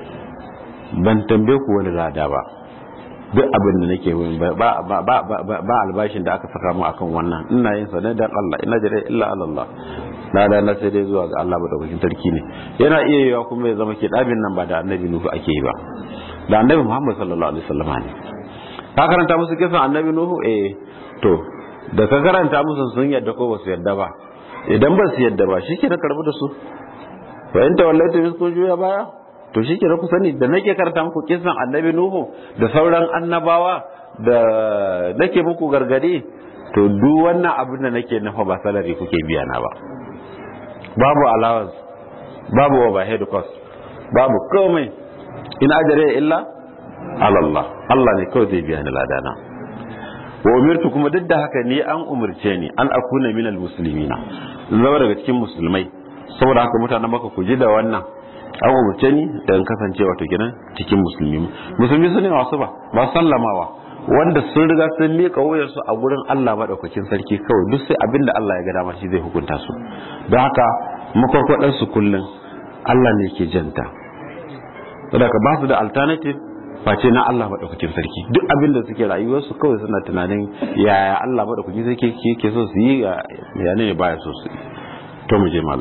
ban tambaye ku wani lada ba duk abin da nake yi ba ba albashin da aka saka mu akan wannan ina yin sa ne dan Allah ina jira illa Allah lada na sai dai zuwa ga Allah madaukakin sarki ne yana iya yiwa kuma ya zama ke dabin nan ba da annabi nuhu ake yi ba da annabi Muhammad sallallahu alaihi wasallam ne ka karanta musu kisan annabi nuhu eh to da ka karanta musu sun yadda ko ba su yadda ba idan ba su yadda ba shi ke na karbi da su fa in tawallaitu min kun juya baya to shi ke ku sani da nake karanta muku kisan annabi nuhu da sauran annabawa da nake muku gargadi to duk wannan abin da nake nufa ba salari kuke biya na ba babu allowance babu overhead cost babu komai in ajare illa Allah Allah ne kawai zai biya ni ladana wa umirtu kuma duk da haka ni an umurce ni an akuna minal muslimina zama daga cikin musulmai saboda haka mutanen maka ku ji da wannan an umarce ni da in kasance wato kenan cikin musulmi musulmi su ne masu ba ba sallamawa wanda sun riga sun miƙa wuyarsu a gurin Allah maɗaukakin sarki kawai duk sai abinda Allah ya ga dama shi zai hukunta su don haka makwarkwadar su kullum Allah ne ke janta saboda ka ba su da alternative face na Allah maɗaukakin sarki duk abinda suke rayuwarsu kawai suna tunanin yaya Allah maɗaukakin sarki ke so su yi ya ne baya so su yi to mu je malam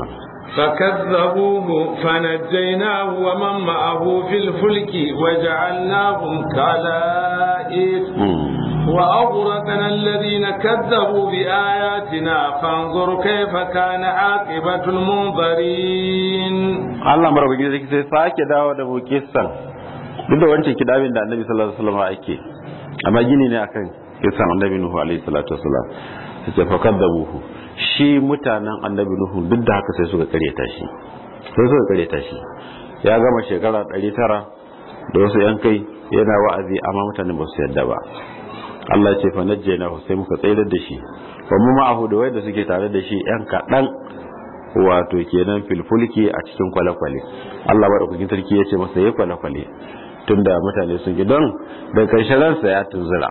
فكذبوه فنجيناه ومن معه في الفلك وجعلناهم كلائف وأغرقنا الذين كذبوا بآياتنا فانظر كيف كان عاقبة المنظرين Allah marabuki zai sai sake dawo da mukisan duk da wancan kidabin da annabi sallallahu alaihi wasallam ake amma gini ne akan kisan annabi nuhu alaihi salatu wasallam sai fa kadzabuhu shi mutanen annabi nuhu duk da haka sai suka kareta shi sai suka kareta shi ya gama shekara 900 da wasu yan kai yana wa'azi amma mutanen ba su yadda ba Allah ce fa najjayna sai muka tsayar da shi wa mu ma'ahu da wanda suke tare da shi yan kadan wato kenan filfulki a cikin kwale-kwale Allah madaukakin sarki ya ce masa yayi kwale-kwale tunda mutane sun gi don da karshen ransa ya tunzura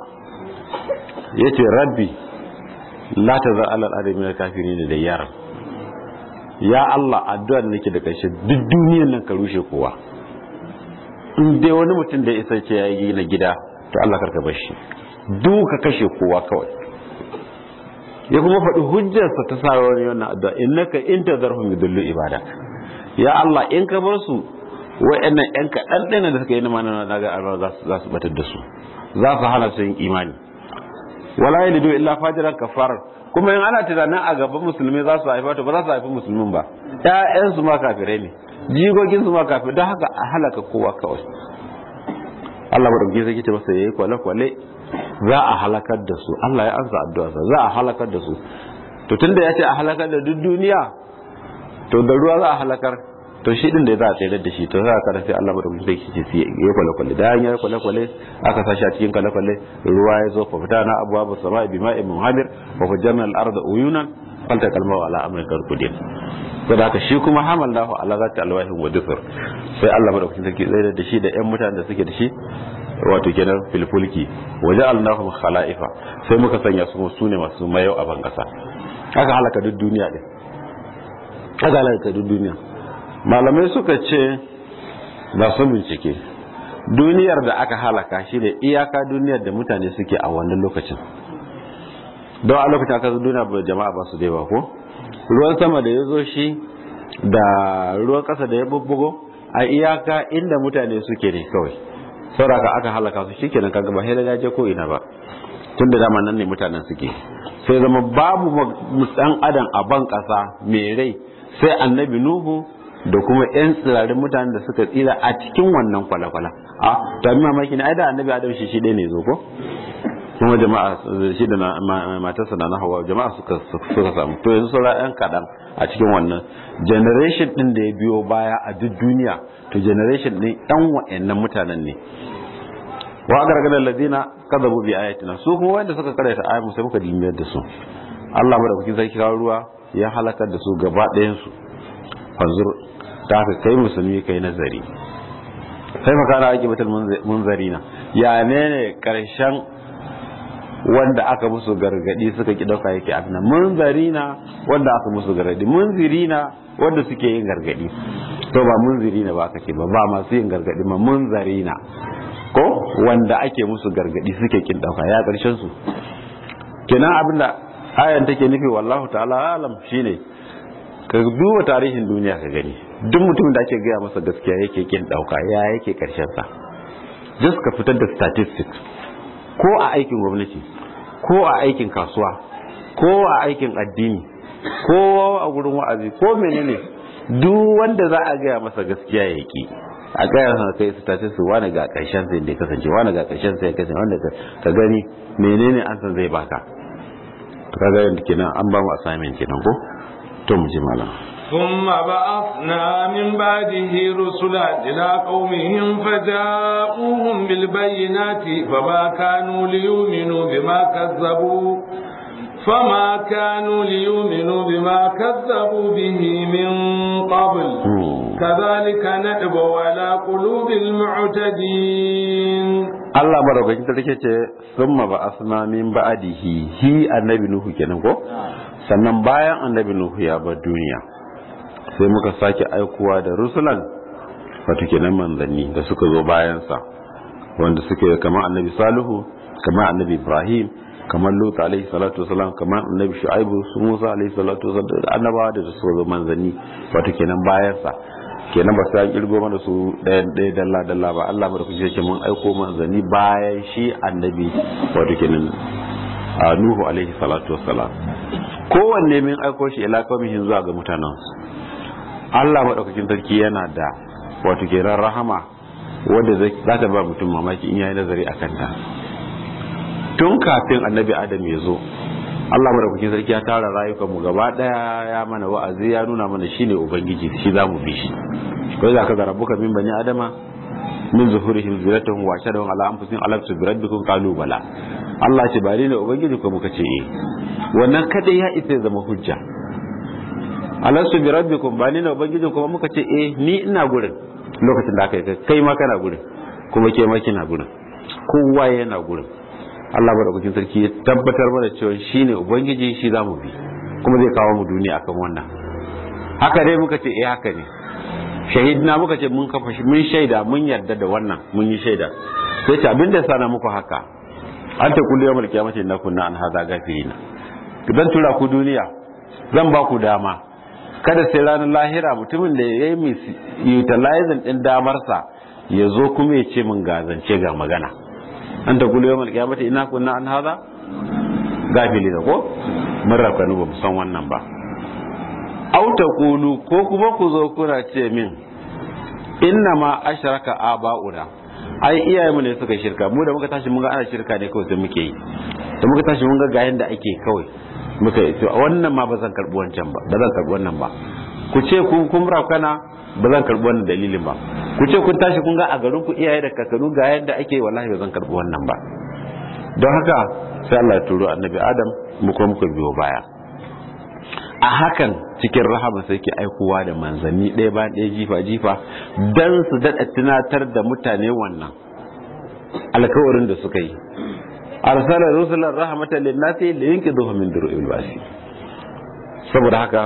yace rabbi la tazar ala al-ardi min al-kafirin da yara ya Allah addu'ar nake da karshe duk duniyar nan ka rushe kowa in dai wani mutum da isa ce yayi gina gida to Allah karka bar shi duka kashe kowa kawai ya kuma faɗi hujjarsa ta sa wani wannan addu'a innaka in tazarhum yudillu ibadak ya Allah in ka bar su wa'annan yan kaɗan ɗaya da suka yi mana na ga Allah za su batar da su za su hana su yin imani wala yalidu illa fajiran kafar kuma in ana tunanin a gaban musulmi za su haifa to ba za su haifi musulmin ba ƴaƴan su ma kafirai ne jigogin su ma kafirai don haka a halaka kowa kawai Allah madauki sai kice masa yayi kwale kwale za a halakar da su Allah ya ansa addu'arsa za a halakar da su to tunda ya ce a halakar da duk duniya to da ruwa za a halakar to shi din da za a tsayar da shi to za a kada sai Allah madaukakin sai ce sai ya kwale kwale da ya kwale kwale aka sashi a cikin kwale kwale ruwa ya zo fa fita na abuwa ba sama'i bima'in muhammir wa fajjarna al-arda uyunan falta kalma wa ala amrin karkudin to da haka shi kuma hamallahu ala zati alwahin wa dufur sai Allah madaukakin sarki tsayar da shi da ƴan mutanen da suke da shi wato kenan filfulki waje alnahum khala'ifa sai muka sanya su su ne masu mayau a bangasa aka halaka duk duniya din aka halaka duk duniya malamai suka ce ba su bincike duniyar da aka halaka shi ne iyaka duniyar da mutane suke a wannan lokacin don a lokacin aka duniya ba jama'a ba su dai ba ko ruwan sama da ya zo shi da ruwan kasa da ya bubbugo a iyaka inda mutane suke ne kawai sauraka aka halaka su shikenan kaga ba hela je ko ina ba tunda dama nan ne mutanen suke sai zama babu dan adam a ban kasa mai rai sai annabi nuhu da kuma yan tsirarin mutanen da suka tsira a cikin wannan kwale-kwale a ta mi mamaki ne ai da annabi adam shi shi ɗaya ne zo ko kuma jama'a shi da matarsa na hawa jama'a suka suka samu to yanzu saura yan kaɗan a cikin wannan generation din da ya biyo baya a duk duniya to generation din yan wa'annan mutanen ne wa gargada alladina kadabu bi ayatina su kuma wanda suka karanta ayatu sai muka dimiyar da su Allah madaukakin sarki kawo ruwa ya halakar da su gaba ɗayan su fanzur ta haka kai musulmi kai nazari sai makana ake batul munzarina ya ne ne karshen wanda aka musu gargadi suka ki dauka yake abin munzarina wanda aka musu gargadi munzirina wanda suke yin gargadi to ba munzirina ba aka ce ba ba masu yin gargadi ma munzarina ko wanda ake musu gargadi suke kin dauka ya karshen su kenan abinda ayan take nufi wallahu ta'ala alam shine ka duba tarihin duniya ka gani duk mutumin da ake gaya masa gaskiya yake kin dauka ya yake karshen sa just ka fitar da statistics ko a aikin gwamnati ko a aikin kasuwa ko a aikin addini ko a gurin wa'azi ko menene duk wanda za a gaya masa gaskiya ya ki a gaya masa kai statistics wani ga karshen sai da kasance wani ga karshen sai kasance wanda ka gani menene an san zai baka to kaga yanda kenan an ba mu assignment kenan ko to mu ji malam ثم بعثنا من بعده رسلا إلى قومهم فجاءوهم بالبينات فما كانوا ليؤمنوا بما كذبوا فما كانوا ليؤمنوا بما كذبوا به من قبل كذلك نأبو على قلوب المعتدين Allah madaukakin sarki ce sun ma ba asma min ba'adihi hi annabi nuhu kenan ko sannan bayan annabi nuhu ya bar duniya sai muka sake aikuwa da rusulan wato kenan manzanni da suka zo bayansa wanda suke kamar annabi salihu kamar annabi ibrahim kamar lut alaihi salatu wasalam kamar annabi shu'aibu su musa alaihi salatu wasalam da annabawa da su zo manzanni wato kenan bayan sa kenan ba sai kirgo mana su ɗaya ɗaya dalla dalla ba Allah mu da kuke ce mun aiko manzanni bayan shi annabi wato kenan a nuhu alaihi salatu wasalam kowanne min aiko shi ila qaumihin zuwa ga mutanen Allah madaukakin sarki yana da wato kenan rahama wanda za ta ba mutum mamaki in yayi nazari akan ta tun kafin annabi adam ya zo Allah madaukakin sarki ya tara rayukan mu gaba daya ya mana wa'azi ya nuna mana shine ubangiji shi zamu bi shi kai zaka ga rabbuka min bani adama min zuhurihim zuratuhum wa shadahum ala anfusihim alastu bi rabbikum qalu bala Allah ce ba ni ne ubangiji ko muka ce eh wannan kada ya isa zama hujja alastu bi rabbikum ba ni ne ubangiji ko muka ce eh ni ina gurin lokacin da aka yi kai ma kana gurin kuma ke ma kina gurin kowa yana gurin Allah madaukakin sarki ya tabbatar mana cewa shine ubangiji shi zamu bi kuma zai kawo mu duniya akan wannan haka dai muka ce eh haka ne shahidna muka ce mun kafa mun shaida mun yarda da wannan mun yi shaida sai ce abinda sana muku haka an ta kullu yawmal qiyamati na kunna an hada gafirina dan tura ku duniya zan ba ku dama kada sai ranar lahira mutumin da ya yi utilizing din damarsa ya zo kuma ya ce min gazance ga magana an ta kullu yawmal qiyamati ina kunna an hada gafilina ko mun rafkanu ba mu san wannan ba aw taqulu ko kuma ku zo kuna ce min inna ma ashraka aba'una ai iyayenmu ne suka shirka mu da muka tashi mun ga ana shirka ne kawai sai muke yi da muka tashi mun ga ga yanda ake kawai muka yi to wannan ma ba zan karbi wancan ba ba zan karbi wannan ba ku ce ku kun rafkana ba zan karbi wannan dalilin ba ku ce kun tashi kun ga a garin ku iyaye da kakanu ga yanda ake wallahi ba zan karbi wannan ba don haka sai Allah ya turo annabi Adam mu kuma muka biyo baya a hakan cikin rahama sai ke aikowa da manzanni ɗaya bayan ɗaya jifa jifa don su daɗa tunatar da mutane wannan alkawarin da suka yi arsala rusulan rahmatan linnasi li yunqidhuhum min duru'il basi saboda haka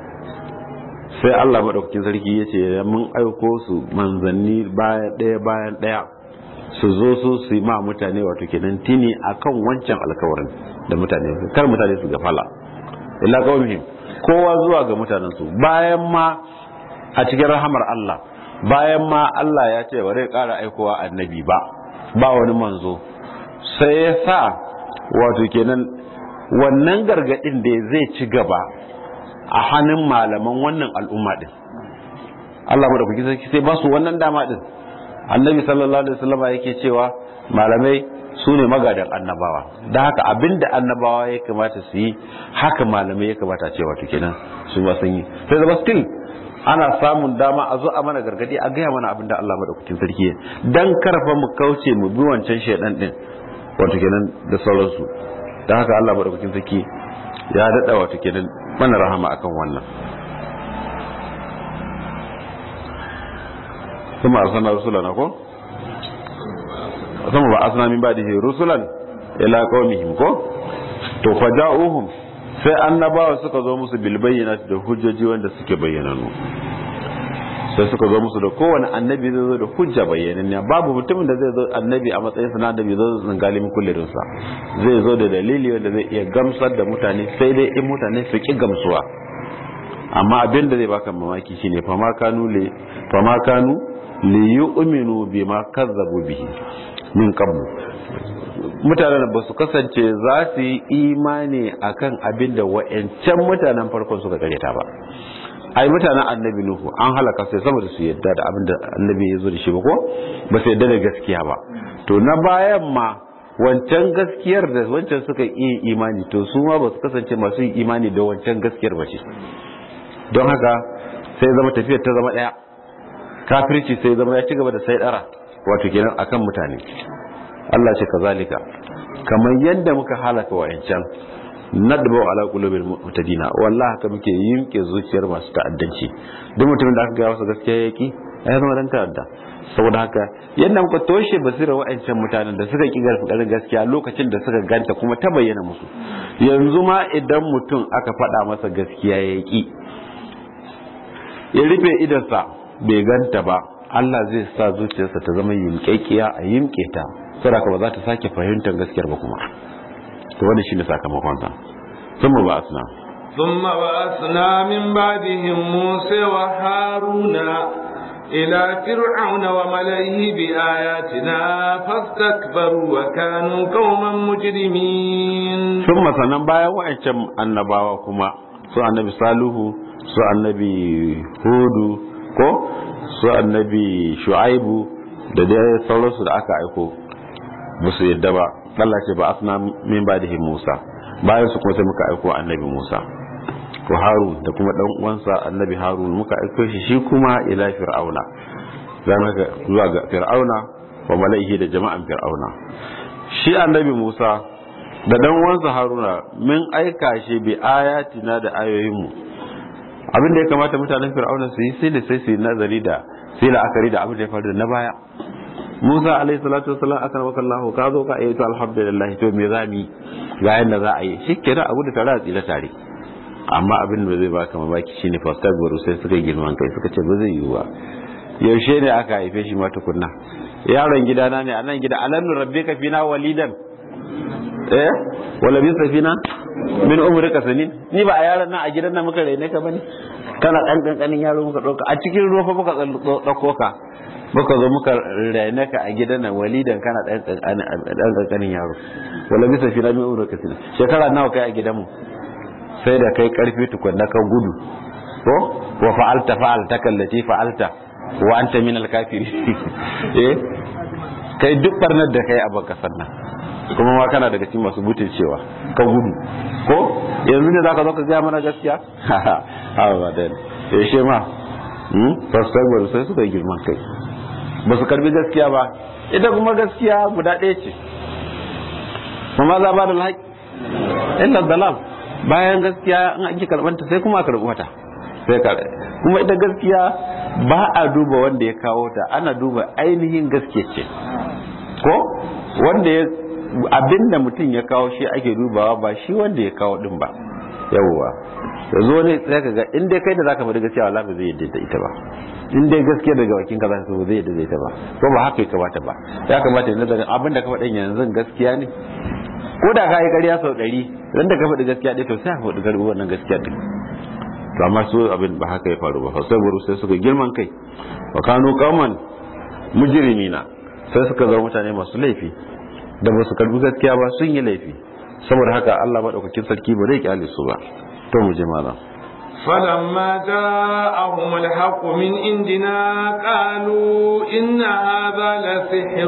sai Allah madaukakin sarki yace mun aiko su manzanni bayan ɗaya bayan ɗaya su zo su su yi ma mutane wato kenan tini akan wancan alkawarin da mutane kar mutane su gafala illa qaumihim kowa zuwa ga mutanen su bayan ma a cikin rahamar Allah bayan ma Allah ya ce bare ƙara aikowa annabi ba ba wani manzo sai ya sa wato kenan wannan gargadin da zai ci gaba a hannun malaman wannan al'umma din Allah madaukaki sarki sai ba su wannan dama din annabi sallallahu alaihi wasallam yake cewa malamai su ne magadan annabawa da haka abinda annabawa ya kamata su yi haka malamai ya kamata cewa to kenan su ba sun yi sai zama still ana samun dama a zo a mana gargadi a gaya mana abinda Allah madaukakin sarki ya dan karfa mu kauce mu bi wancan shedan din wato kenan da sauransu dan haka Allah madaukakin sarki ya dada wato kenan mana rahama akan wannan kuma arsalna rusulana ko sama ba asna min ba'dihi rusulan ila qaumihim ko to faja'uhum sai annabawa suka zo musu bil bayyinati da hujjoji wanda suke bayyananu sai suka zo musu da kowane annabi zai zo da hujja bayyananniya babu mutumin da zai zo annabi a matsayin sa na annabi zo zan galimin kullirin sa zai zo da dalili wanda zai iya gamsar da mutane sai dai in mutane su ki gamsuwa amma abin da zai baka mamaki shine fama kanu le fama kanu li yu'minu bima kazzabu bihi min qablu mutanen ba su kasance za su yi imani akan abin da wa'ancan mutanen farkon suka karyata ba ai mutanen annabi nuhu an halaka sai saboda su yadda da abin da annabi ya zo da shi ba ko ba su yadda da gaskiya ba to na bayan ma wancan gaskiyar da wancan suka yi imani to su ma ba su kasance masu yin imani da wancan gaskiyar ba ce don haka sai zama tafiyar ta zama daya kafirci sai zama ya ci gaba da sai dara wato kenan akan mutane Allah ce kazalika kamar yadda muka halaka wa'ancan nadbu ala qulubil mu'tadina wallahi haka muke yinke zuciyar masu ta'addanci duk mutumin da aka ga masa gaskiya yaki ya zama dan ta'adda saboda haka yadda muka toshe basira wa'ancan mutanen da suka ki garfadar gaskiya lokacin da suka ganta kuma ta bayyana musu yanzu ma idan mutum aka faɗa masa gaskiya ya ki ya rufe idansa bai ganta ba Allah zai sa zuciyarsa ta zama yimƙeƙiya a yimƙe ta saboda ba za ta sake fahimtar gaskiyar ba kuma to wanda shine sakamakon sa thumma ba'athna ثم بعثنا من بعدهم موسى وهارون إلى فرعون وملئه بآياتنا فاستكبروا وكانوا قوما مجرمين ثم sanan bayan wa'ancan annabawa kuma su annabi saluhu su annabi hudu ko su annabi shu'aibu da dai sauransu da aka aiko ba su yadda ba Allah ce ba asna min badihi Musa bayan su kuma sai muka aiko annabi Musa ko Harun da kuma dan uwansa annabi Harun muka aiko shi shi kuma ila fir'auna zan ga zuwa ga fir'auna wa mala'ihi da jama'an fir'auna shi annabi Musa da dan uwansa Haruna min aika shi bi ayatina da ayoyinmu abin da ya kamata mutanen fir'auna su yi sai da sai su yi nazari da sai la'akari da abin da ya faru da na baya Musa alaihi salatu wasallam aka maka Allah ka zo ka ayyuka alhamdulillah to me za mu ga yanda za a yi shikenan abu da tare a tsira tare amma abin da zai baka mamaki shine fastagbaru sai suka girman kai suka ce ba zai yiwu ba yaushe ne aka haife shi ma tukunna yaron gidana ne a nan gida alam rabbika fina walidan eh wala bi safina min umrika sanin ni ba a yaron nan a gidan nan muka raine ka bane kana dan kankanin yaro muka dauka a cikin ruwa fa muka dauko ka muka zo muka raine ka a gidan nan walidan kana dan dan kankanin yaro wala bi safina min umrika sanin shekara nawa kai a gidan mu sai da kai karfi tukunna ka gudu ko wa fa'alta fa'alta kallati fa'alta wa anta min al-kafiri eh kai duk barnar da kai a baka sannan kuma ma kana daga cikin masu butun cewa ka gudu ko yanzu ne zaka zo ka ga mana gaskiya ha ba da eh she ma hmm fasagwar sai suka yi girman kai ba su karbi gaskiya ba ita kuma gaskiya guda ɗaya ce kuma za ba da haƙi illa dalal bayan gaskiya in an ki karbanta sai kuma a karbi wata sai ka kuma ita gaskiya ba a duba wanda ya kawo ta ana duba ainihin gaske ce ko wanda ya abinda mutum ya kawo shi ake dubawa ba shi wanda ya kawo din ba yawwa yanzu wani sai ka ga in dai kai da zaka faɗi gaskiya wallahi ba zai yadda da ita ba in dai gaskiya daga bakin ka zaka zai yadda da ita ba ko ba haka ya kamata ba ya kamata ya nazarin abinda ka faɗin yanzu gaskiya ne ko da ka yi ƙarya sau ɗari ran da ka faɗi gaskiya ɗaya to sai ka faɗi karɓi wannan gaskiya ɗin to amma su abin ba haka ya faru ba sai buru sai suka girman kai wa kanu qauman mujrimina sai suka zama mutane masu laifi da ba su karbi gaskiya ba sun yi laifi saboda haka Allah madaukakin sarki ba zai kyale su ba to mu je malam فلما جاءهم الحق من عندنا قالوا إن هذا لسحر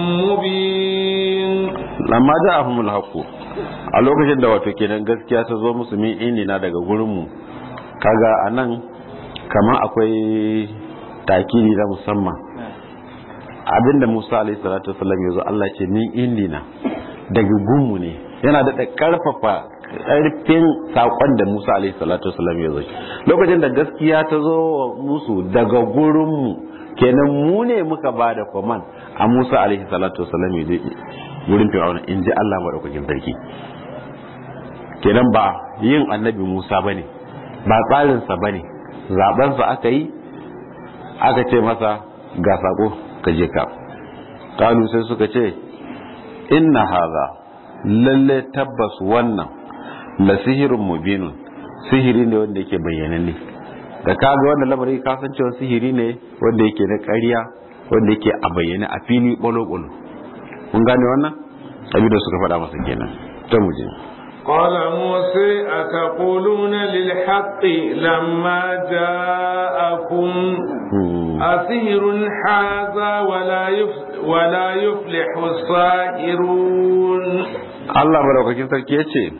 مبين lamma ja'ahumul haqq a lokacin da wato kenan gaskiya ta zo musu min indina daga gurin mu kaga anan kamar akwai takiri na musamman abinda Musa alaihi salatu wasallam yazo Allah ce min indina daga gunmu ne yana da karfafa karfin sakon da Musa alaihi salatu wasallam yazo lokacin da gaskiya ta zo musu daga gurin mu kenan mu ne muka bada command a Musa alaihi salatu wasallam yazo wurin fir'auna in ji Allah madaukakin sarki kenan ba yin annabi Musa bane ba tsarinsa bane zabensa aka yi aka ce masa ga sako ka je ka kalu sai suka ce inna haza lalle tabbas wannan la sihirun mubinun sihiri ne wanda yake bayyananne da kaga wannan lamari ka san cewa sihiri ne wanda yake na ƙarya wanda yake a bayyane a fili bolo-bolo mun gane wannan abin da suka faɗa masa kenan ta muje قال موسى أتقولون للحق لما جاءكم أسهر هذا ولا ولا يفلح الساهرون Allah madaukakin sarki ya ce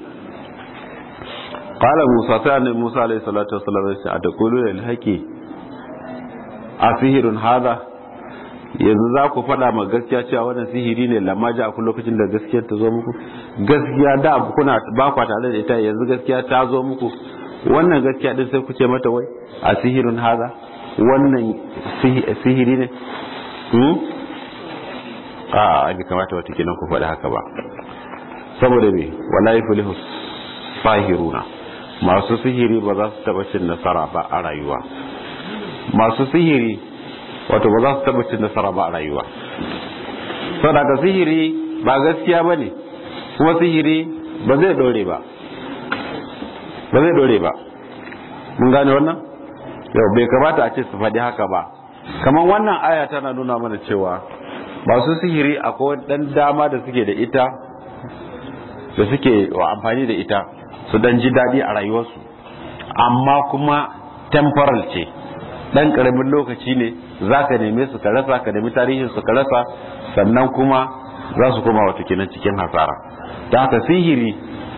qala Musa sai annabi Musa alaihi salatu wassalam ya ce ataquluna lil haqi asihirun hadha yanzu za ku faɗa ma gaskiya cewa wannan sihiri ne lamma ji a kun lokacin da gaskiyar ta zo muku gaskiya da kuna ba kwa tare da ita yanzu gaskiya ta zo muku wannan gaskiya din sai ku ce mata wai a sihirin haza wannan sihiri ne a bai kamata wata kenan ku faɗi haka ba saboda me wala yuflihu sahiruna masu sihiri ba za su taɓa cin nasara ba a rayuwa masu sihiri wato ba za su taba cin nasara ba a rayuwa saboda sihiri ba gaskiya ba ne kuma sihiri ba zai dore ba ba zai dore ba mun gane wannan yau bai kamata a ce su faɗi haka ba kamar wannan aya tana nuna mana cewa masu sihiri akwai dan dama da suke da ita da suke wa amfani da ita su dan ji daɗi a rayuwarsu amma kuma temporal ce dan karamin lokaci ne za ka neme su ka rasa ka nemi tarihin su ka rasa sannan kuma za su koma wato kenan cikin hasara ta haka sihiri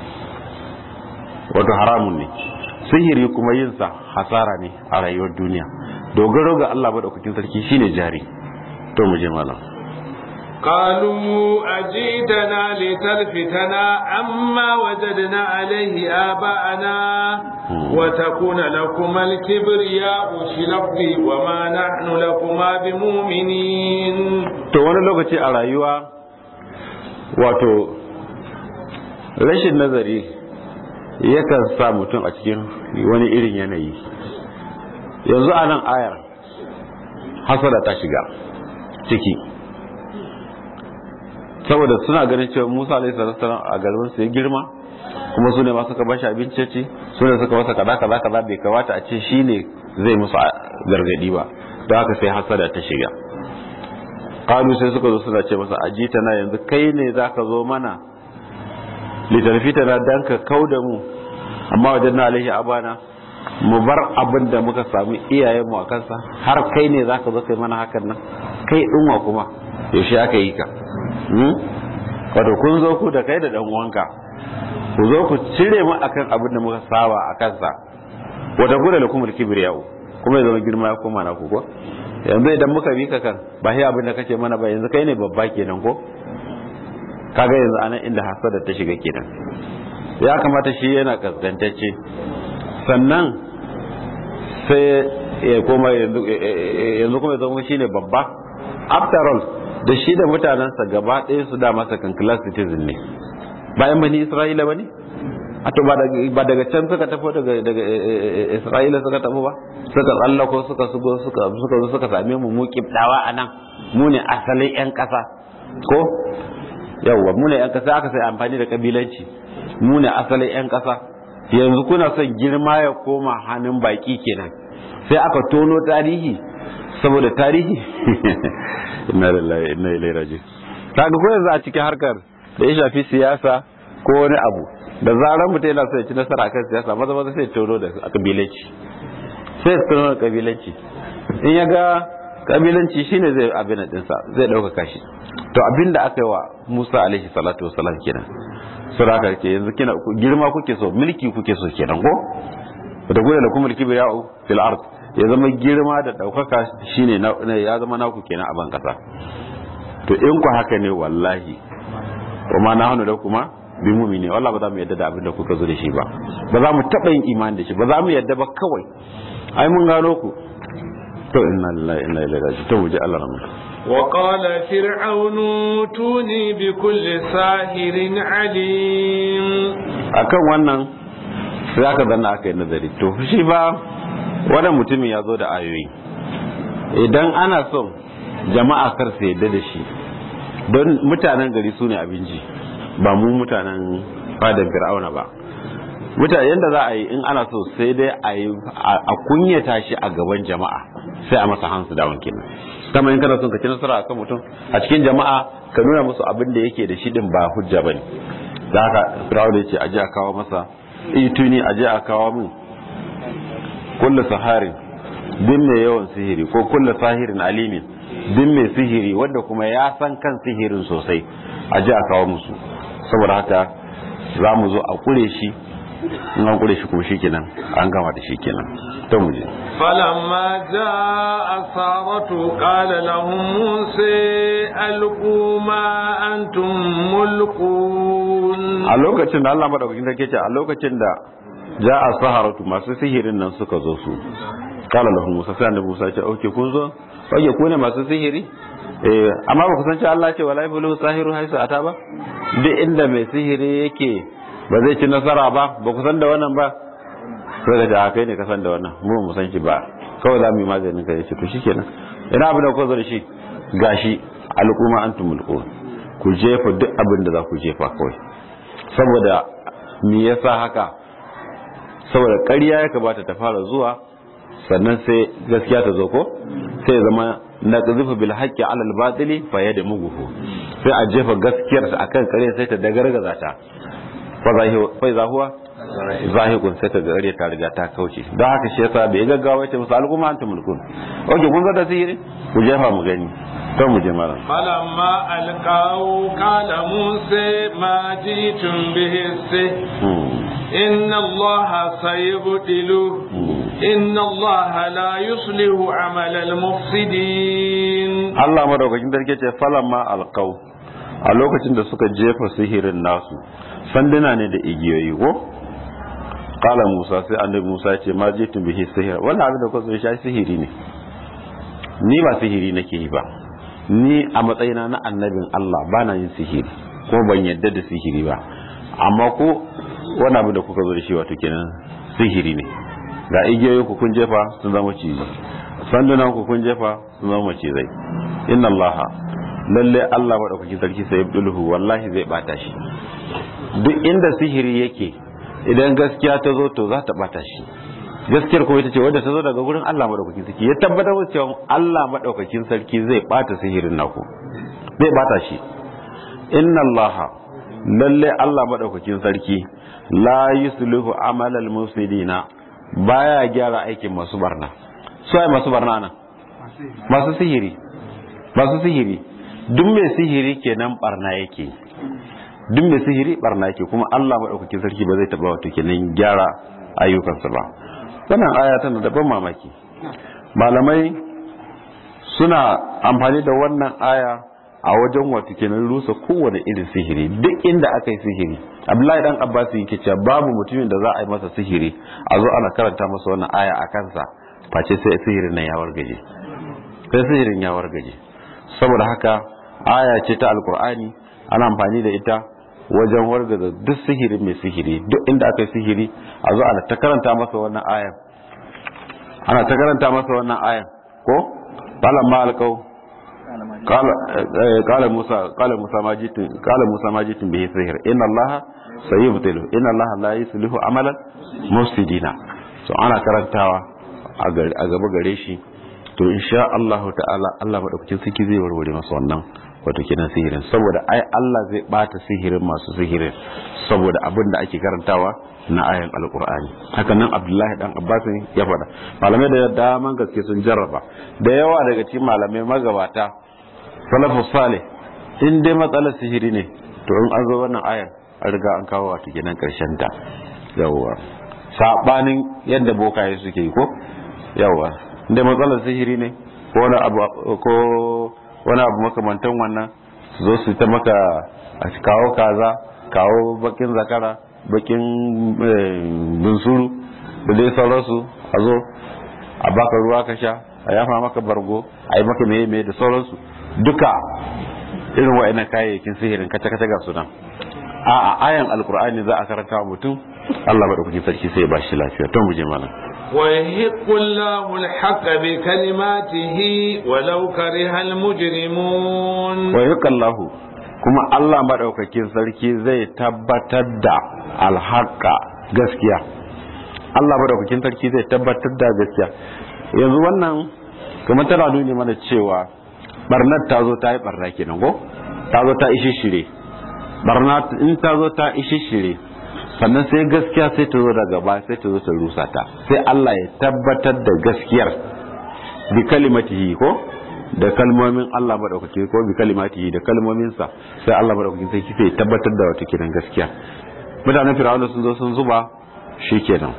wato haramun ne sihiri kuma yin sa hasara ne a rayuwar duniya dogaro ga Allah madaukakin sarki shine jari to mu je malam قالوا أجيتنا لتلفتنا عما وجدنا عليه آباءنا وتكون لكما الكبرياء في الأرض وما نحن لكما بمؤمنين to wani lokaci a rayuwa wato rashin nazari yakan sa mutum a cikin wani irin yanayi yanzu a nan ayar hasada ta shiga ciki saboda suna ganin cewa Musa alaihi salatu a garin su ya girma kuma su ne ma suka bashi abinci ci su ne suka masa kaza kaza kaza bai kamata a ce shine zai musu gargadi ba don haka sai hasada ta shiga kalu sai suka zo suna ce masa ajita na yanzu kai ne zaka zo mana litarfita na dan ka kauda mu amma wajen na alaihi abana mu bar abin da muka samu iyayenmu a kansa har kai ne zaka zo kai mana hakan nan kai dinwa kuma yaushe aka yi ka wato kun zo ku da kai da dan uwanka ku zo ku cire mu akan abin da muka saba a kansa wata gura da kuma kibriyau kuma ya zama girma ya koma na ku ko yanzu idan muka bi ka kan ba shi abin da kace mana ba yanzu kai ne babba kenan ko kaga yanzu anan inda hasada ta shiga kenan ya kamata shi yana kaskantacce sannan sai ya koma yanzu kuma ya zama shine babba after all da shi da mutanensa gaba ɗaya su da masa kan class citizen ne bayan bani isra'ila ba ne a to ba daga can suka tafi daga isra'ila suka tafi ba suka tsallako suka suka suka zo suka same mu mu kibdawa a nan mu ne asalin yan ƙasa ko yawwa mu ne yan ƙasa aka sai amfani da kabilanci mu ne asalin yan ƙasa yanzu kuna son girma ya koma hannun baki kenan sai aka tono tarihi saboda tarihi inna lillahi inna ilaihi raji'un kaga ko yanzu a cikin harkar da ya shafi siyasa ko wani abu da zaran mutum yana so ya ci nasara akan siyasa maza maza sai tono da kabilanci sai tono da kabilanci in ya ga kabilanci shine zai abin dinsa zai ɗaukaka shi to abin da aka yi wa Musa alaihi salatu wasalam kenan suraka ke yanzu kina girma kuke so mulki kuke so kenan ko da gure da kuma mulki biya'u fil ard ya zama girma da ɗaukaka shine ya zama naku kenan a ban kasa to in ku haka ne wallahi kuma na hannu da kuma bi mumini wallahi ba za mu yadda da abin da kuka zo da shi ba ba za mu taɓa yin imani da shi ba za mu yadda ba kawai ai mun gano ku to inna lillahi inna ilaihi raji'un to muje Allah rahmu وقال فرعون توني بكل ساحر عليم akan wannan sai aka zanna aka yi nazari to shi ba wannan mutumin ya zo da ayoyi idan ana son jama'a kar su yadda da shi don mutanen gari su ne abinci ba mu mutanen fadar fir'auna ba mutane yadda za a yi in ana so sai dai a yi a kunyata shi a gaban jama'a sai a masa hansu da wankin kama in kana son ka ci nasara akan mutum a cikin jama'a ka nuna musu abin da yake da shi din ba hujja bane da haka fir'auna ya ce a je a kawo masa ituni a je a kawo min kullu saharin din mai yawan sihiri ko kullu sahirin alimin din mai sihiri wanda kuma ya san kan sihirin sosai a ji a kawo musu saboda haka za mu zo a kure shi in an kure shi kuma shi kenan an gama da shi kenan ta mu je فلما جاء السارة قال لهم موسى ألقوا ما أنتم ملقون a lokacin da Allah madaukakin sarki ce a lokacin da ja'a saharatu masu sihirin nan suka zo su kala lahu musa sai annabi musa ce oke kun zo oke ku ne masu sihiri eh amma ba ku san cewa Allah ce wala yabulu sahiru haisu ata ba duk inda mai sihiri yake ba zai ci nasara ba ba ku san da wannan ba sai da kai ne ka san da wannan mu mu san shi ba kawai za mu yi maganin ka yace to shikenan ina abin da ku zo da shi gashi alquma antum mulqun ku jefa duk abin da za ku jefa kawai saboda me yasa haka saboda ƙarya ya kamata ta fara zuwa sannan sai gaskiya ta zo ko sai ya zama na zufa bil haqqi ala al batili fa yada muguhu sai a jefa gaskiyar sa akan ƙarya sai ta dagargaza ta fa zahuwa zahikun sai ta gare ta riga ta kauce don haka shi yasa bai gaggawa ce musu al'umma antum mulkun oke kun ga da sihiri ku jefa mu gani to mu je malam falamma alqaw qala musa ma jitum bihi inna allaha sayubtilu inna allaha la yuslihu amal al mufsidin Allah madaukakin sarki ce falamma alqaw a lokacin da suka jefa sihirin nasu sanduna ne da igiyoyi ko kala musa sai annabi musa ce ma je tun bihi sihir wannan abin da kuka shi sihiri ne ni ba sihiri nake yi ba ni a matsayina na annabin Allah ba na yin sihiri ko ban yadda da sihiri ba amma ko wani abin da kuka zo da shi wato kenan sihiri ne ga igiyoyi ku kun jefa sun zama cizi sandunan ku kun jefa sun zama macizai inna Allah lalle Allah madaukakin sarki sai yabdulhu wallahi zai bata shi duk inda sihiri yake idan gaskiya ta zo to za ta bata shi gaskiyar kuma ita ce wadda ta zo daga gurin Allah madaukakin sarki ya tabbatar da cewa Allah madaukakin sarki zai bata sihirin naku zai bata shi inna Allah lalle Allah madaukakin sarki la yuslihu amalal mufsidina baya gyara aikin masu barna su ai masu barna nan masu sihiri masu sihiri duk mai sihiri kenan barna yake duk mai sihiri barna yake kuma Allah maɗaukakin sarki ba zai taɓa wato kenan gyara ayyukansa ba wannan aya tana da ban mamaki malamai suna amfani da wannan aya a wajen wato kenan rusa kowane irin sihiri duk inda aka yi sihiri abdullahi dan abbas yake cewa babu mutumin da za a yi masa sihiri a zo ana karanta masa wannan aya a kansa face sai sihirin nan ya wargaje sai sihirin ya wargaje saboda haka aya ce ta alkur'ani ana amfani da ita wajen wargaza duk sihiri mai sihiri duk inda aka yi sihiri a zo ana ta karanta masa wannan ayan ana ta karanta masa wannan ayan ko qala ma alqaw qala qala musa qala musa majitin qala musa majitin bihi sihir inna allaha sayubtilu inna allaha la yuslihu amalan mufsidina so ana karantawa a gaba gare shi to insha Allah ta'ala Allah madaukakin sarki zai warware masa wannan wato kenan sihirin saboda ai Allah zai bata sihirin masu sihirin saboda abin da ake karantawa na ayan alkur'ani haka nan abdullahi dan abbas ya faɗa malamai da daman gaske sun jarraba da yawa daga cikin malamai magabata salafus salih in dai matsalar sihiri ne to in an zo wannan ayan an riga an kawo wato kenan karshen ta yawa sabanin yadda bokaye suke yi ko yawa inda matsalar sihiri ne ko wani abu ko wani abu makamantan wannan su zo su ta maka a kawo kaza kawo bakin zakara bakin bunsuru da dai sauransu a zo a baka ruwa ka sha a yafa maka bargo a yi maka meye meye da sauransu duka irin wa'annan kayayyakin sihirin kaca-kaca ga sunan a a ayan alkur'ani za a karanta wa mutum Allah maɗaukakin sarki sai ya ba shi lafiya to mu je mana ويحق الله الحق بكلماته ولو كره المجرمون ويحق الله kuma Allah maɗaukakin sarki zai tabbatar da alhaka gaskiya Allah maɗaukakin sarki zai tabbatar da gaskiya yanzu wannan kamar tana nuni mana cewa barnar ta zo ta yi barna kenan ko ta zo ta ishi shire barna in ta zo ta ishi shire sannan sai gaskiya sai ta zo daga ba sai ta zo ta rusa ta sai Allah ya tabbatar da gaskiyar bi kalimatihi ko da kalmomin Allah madaukake ko bi kalimatihi da kalmominsa sai Allah madaukake sai sai tabbatar da wata kiran gaskiya mutanen firawuna sun zo sun zuba shikenan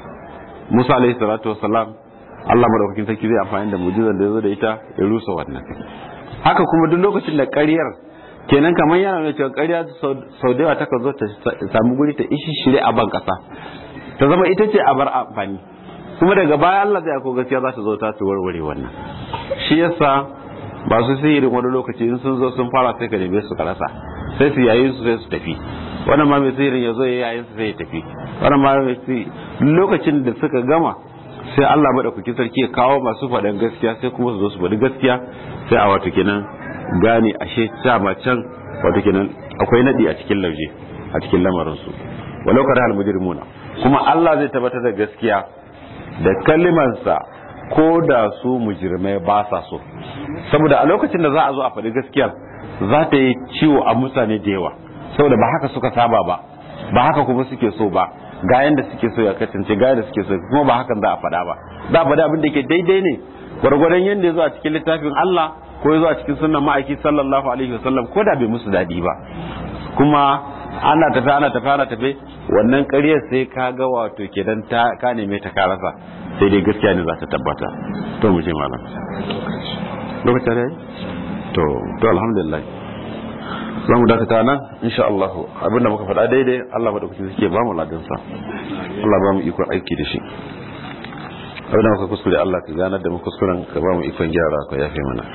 Musa alaihi salatu wassalam Allah madaukakin sarki zai amfani da mu'jizar da ya zo da ita ya rusa wannan haka kuma duk lokacin da ƙaryar kenan kamar yana nuna cewa ƙarya sau da yawa takan zo ta samu guri ta ishi shirye a ban ƙasa ta zama ita ce a bar amfani kuma daga baya Allah zai ako gaskiya za ta zo ta su warware wannan shi yasa ba su sihirin wani lokaci in sun zo sun fara sai ka neme su ka rasa sai su yayin su sai su tafi wannan ma mai sihirin ya zo ya yayin su sai ya tafi wannan ma mai lokacin da suka gama sai Allah madaukakin sarki ya kawo masu faɗan gaskiya sai kuma su zo su faɗi gaskiya sai a wato kenan gane ashe dama can wato kenan akwai nadi a cikin lauje a cikin lamarin su walau kada al mujrimuna kuma Allah zai tabbatar da gaskiya da kalimansa ko da su mujrimai ba sa so saboda a lokacin da za a zo a faɗi gaskiyar za ta yi ciwo a mutane da yawa saboda ba haka suka saba ba ba haka kuma suke so ba ga yanda suke so ya kasance ga yanda suke so kuma ba hakan za a faɗa ba za a faɗa abin da ke daidai ne gwargwadon yanda ya zo a cikin littafin Allah ko ya zo a cikin sunan ma'aiki sallallahu alaihi wasallam ko da bai musu daɗi ba kuma ana tafi ana tafi ana tafi wannan ƙaryar sai ka ga wato kenan ta ka neme ta karasa sai dai gaskiya ne za ta tabbata to mu je malam lokacin da to to alhamdulillah za mu dakata nan insha Allah abinda muka faɗa daidai Allah madaukakin suke ba mu ladansa Allah ba mu ikon aiki da shi abinda muka kuskure Allah ka ganar da mu kuskuren ka ba mu ikon gyara ka yafe mana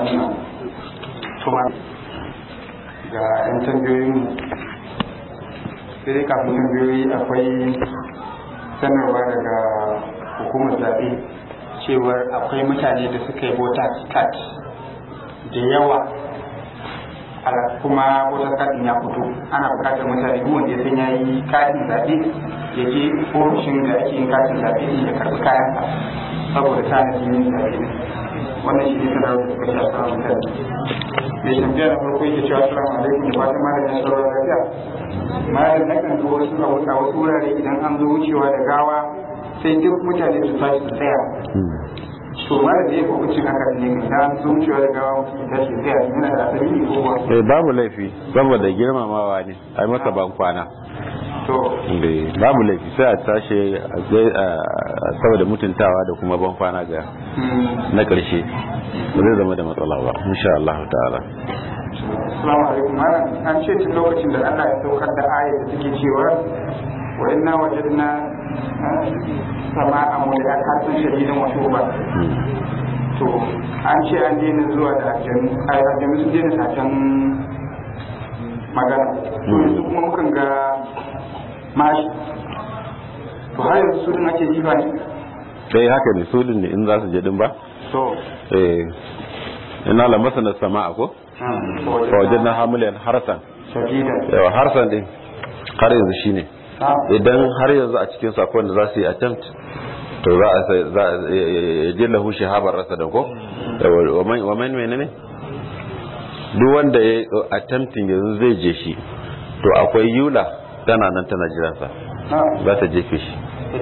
kuma ga yan tambayoyin sai dai kafin tambayoyi akwai sanarwa daga hukumar zaɓe cewar akwai mutane da suka yi voters card da yawa kuma voter card ya fito ana bukatar mutane duk wanda ya san ya yi katin zaɓe ya je ofishin da ake yin katin zaɓe ya karɓi kayan saboda tanadin yin zaɓe wannan shi ne sanarwar da suka shafa mutane mai tambaya na farko yake cewa assalamu alaikum da fatan malam ya sauran lafiya malam na kan zo wasu a wasu wurare idan an zo wucewa da gawa sai duk mutane su tashi su tsaya to malam da ya hukuncin haka ne idan an zo wucewa da gawa mutum ya tashi tsaya yana da asali ne ko ba eh babu laifi saboda girmamawa ne ai masa ban kwana to babu laifi sai a tashi saboda mutuntawa da kuma ban kwana ga na ƙarshe ba zai zama da matsala ba insha Allah ta'ala Assalamu alaikum malam an ce tun lokacin da Allah ya saukar da ayat da take cewa wa inna wajadna sama'a mulkatan shadidan wa tuba to an ce an daina zuwa da aljanu ai aljanu sun daina satan magana to yanzu kuma mukan ga mashi to har yanzu su din ake jifa ne dai haka ne su din ne in za su je din ba to eh ina la masana sama'a ko fa wajadna hamilan harsan shadidan yawa harsan din har yanzu shine idan har yanzu a cikin sakon da za su yi attempt to za a za a jillahu shahabar rasa da ko wa man menene duk wanda ya attempting yanzu zai je shi to akwai yula tana nan tana jiransa za ta jefe shi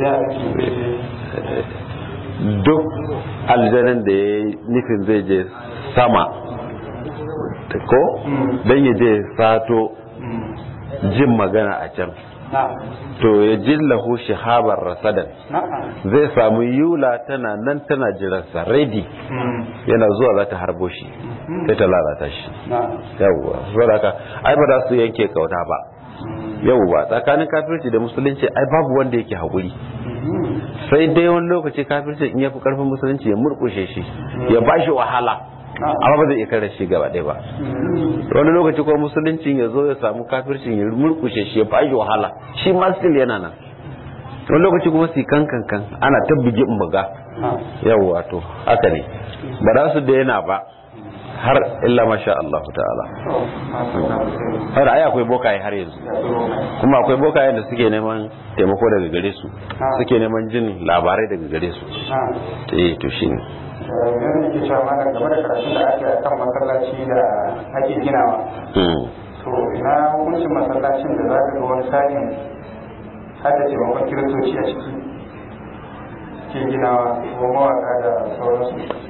duk aljanin da ya nufin zai je sama ko don ya je sato jin magana a can to ya jillahu shahabar rasadan zai samu yula tana nan tana jiransa ready yana zuwa za ta harbo shi sai ta lalata shi yawwa saboda haka ai ba za su yanke kauta ba yawwa tsakanin kafirci da musulunci ai babu wanda yake haƙuri sai dai wani lokaci kafirci in ya fi karfin musulunci ya murkushe shi ya ba shi wahala amma ba zai iya kare shi gaba ɗaya ba wani lokaci kuma musulunci ya zo ya samu kafircin ya murkushe shi ya ba shi wahala shi ma still yana nan wani lokaci kuma su kan kan kan ana ta bugi in buga yawwa to haka ne ba za su daina ba har illa masha Allah ta'ala har ai akwai bokaye har yanzu kuma akwai bokayen da suke neman taimako daga gare su suke neman jin labarai daga gare su eh to shine yanzu ke cewa mana game da karatun da ake kan masallaci da ake ginawa to ina hukuncin masallacin da za ka ga wani sa'in har da taimakon kiristoci a ciki ke ginawa ko mawaka da sauransu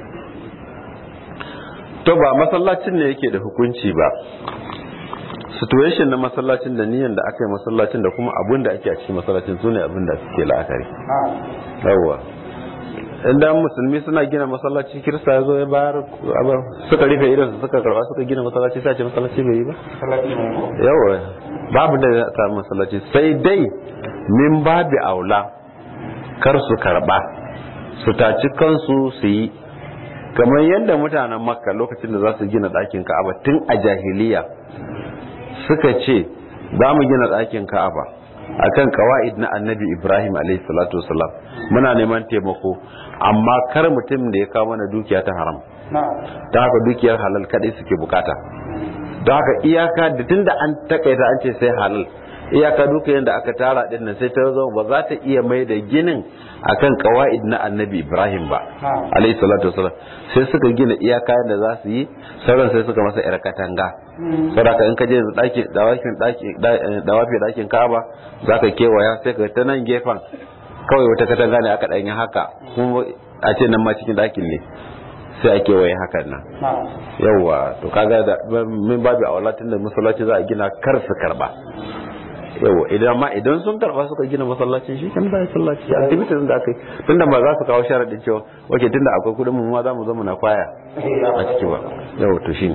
to ba masallacin ne yake da hukunci ba situation na masallacin da niyan da aka yi masallacin da kuma abun da ake a cikin masallacin su ne abin da suke la'akari yawwa inda musulmi suna gina masallaci kirista ya zo ya bayar suka rufe idan su suka karba suka gina masallaci sai ce masallaci bai yi ba yawwa babu da ya samu masallaci sai dai min babi aula kar su karba su taci kansu su yi kamar yadda mutanen makka lokacin da za su gina ɗakin ka'aba tun a jahiliya suka ce za mu gina ɗakin ka'aba akan kawa'id na annabi ibrahim alaihi salatu wasalam muna neman taimako amma kar mutum da ya kawo mana dukiya ta haram ta haka dukiyar halal kadai suke bukata don haka iyaka da tun da an takaita an ce sai halal iyaka duka yadda aka tara din nan sai ta zama ba za ta iya mai da ginin akan kawaid na annabi ibrahim ba alayhi salatu wasalam sai suka gina iyaka yadda za su yi sauran sai suka masa yar katanga saboda in ka je daki dawakin daki dawafi dakin ka'aba zaka kewaya sai ka ta nan gefen kawai wata katanga ne aka danyi haka kuma a ce nan ma cikin dakin ne sai a kewaye hakan nan yauwa to kaga da min babu a walatin da masallaci za a gina kar su karba yawa idan ma idan sun karba suka gina masallacin shi kan zai sallaci activities da aka yi tunda ba za su kawo sharadin cewa wace tunda akwai kudin mu ma za mu zama na kwaya a ciki ba yawa to shine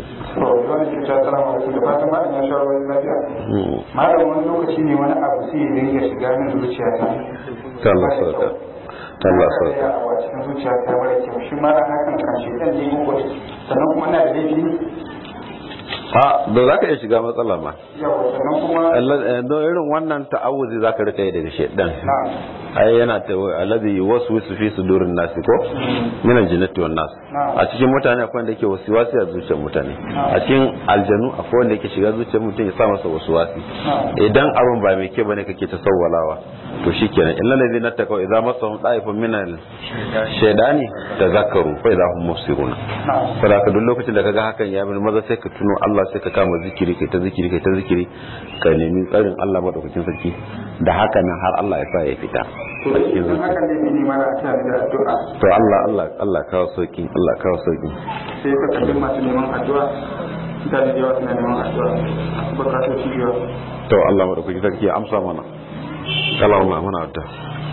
malam wani lokaci ne wani abu sai ya dinga shiga min zuciya ta Allah sauka Allah sauka a cikin zuciya ta mara kyau shi ma hakan kan shi dan ne ko sannan kuma na da laifi a da za ka iya shiga matsala ma yawa sannan kuma don irin wannan ta'awuzi za ka rika yi daga shaidan ai yana ta alladhi yuwaswisu fi sudurin nasi ko min aljannati wan nas a cikin mutane akwai wanda yake wasiwasi a zuciyar mutane a cikin aljanu akwai wanda yake shiga zuciyar mutum ya sa masa wasiwasi idan abin ba mai ke bane kake ta sawwalawa to shikenan illal ladina taqaw idza masahum da'ifun min al shaydani tazakkaru fa idza hum mubsirun saboda ka duk lokacin da kaga hakan ya bin maza sai ka tuno Allah sai ka kama zikiri kai ta zikiri kai ta zikiri ka nemi tsarin Allah madaukakin sarki da haka nan har Allah ya sa ya fita to idan haka ne ne ma da ta da addu'a to Allah Allah Allah kawo sauki Allah kawo sauki sai ka kalli masu neman addu'a mutane da yawa suna neman addu'a masu bukatar su yawa to Allah madaukakin sarki ya amsa mana Allahumma muna addu'a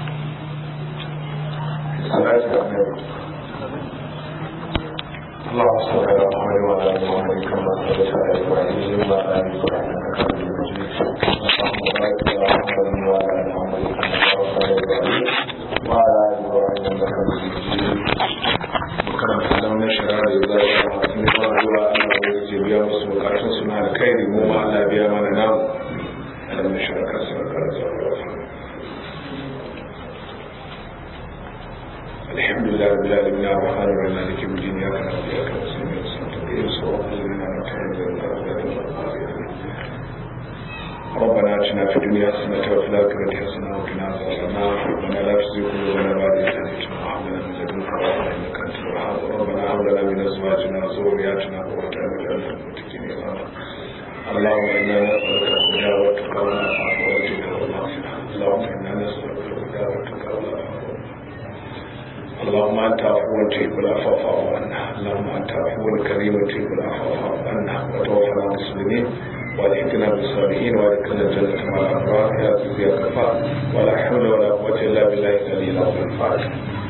اللهم صل على محمد وعلى ال محمد كما صليت على ابراهيم وعلى ال ابراهيم انك حميد مجيد اللهم بارك على محمد وعلى ال محمد كما باركت على ابراهيم وعلى ال ابراهيم انك حميد مجيد وكرم سلام نشر على ذلك وحسن الله وعلى biya musu bukatun suna da kai mu ma Allah biya mana namu alam nashra ka sabaka الحمد لله رب العالمين الرحمن الرحيم مالك يوم الدين اياك نعبد واياك نستعين اهدنا الصراط الذين انعمت عليهم ربنا اتنا في الدنيا حسنه وفي الاخره حسنه وقنا عذاب النار ربنا لا تزغ قلوبنا بعد اذ هديتنا وهب لنا من لدنك رحمه انك انت الوهاب ربنا هب لنا من ازواجنا وذرياتنا قرة اعين واجعلنا للمتقين اماما اللهم انا نسالك الهدى والتقى والعفاف والجود والمغفره اللهم انا نسالك الهدى والتقى والعفاف اللهم انت عفو تحب العفو فاعف عنا اللهم انت عفو كريم تحب العفو فاعف عنا وتوفنا مسلمين والحقنا بالصالحين وادخلنا الجنة مع الأبرار يا عزيز يا غفار ولا حول ولا قوة إلا بالله العلي العظيم الفاتح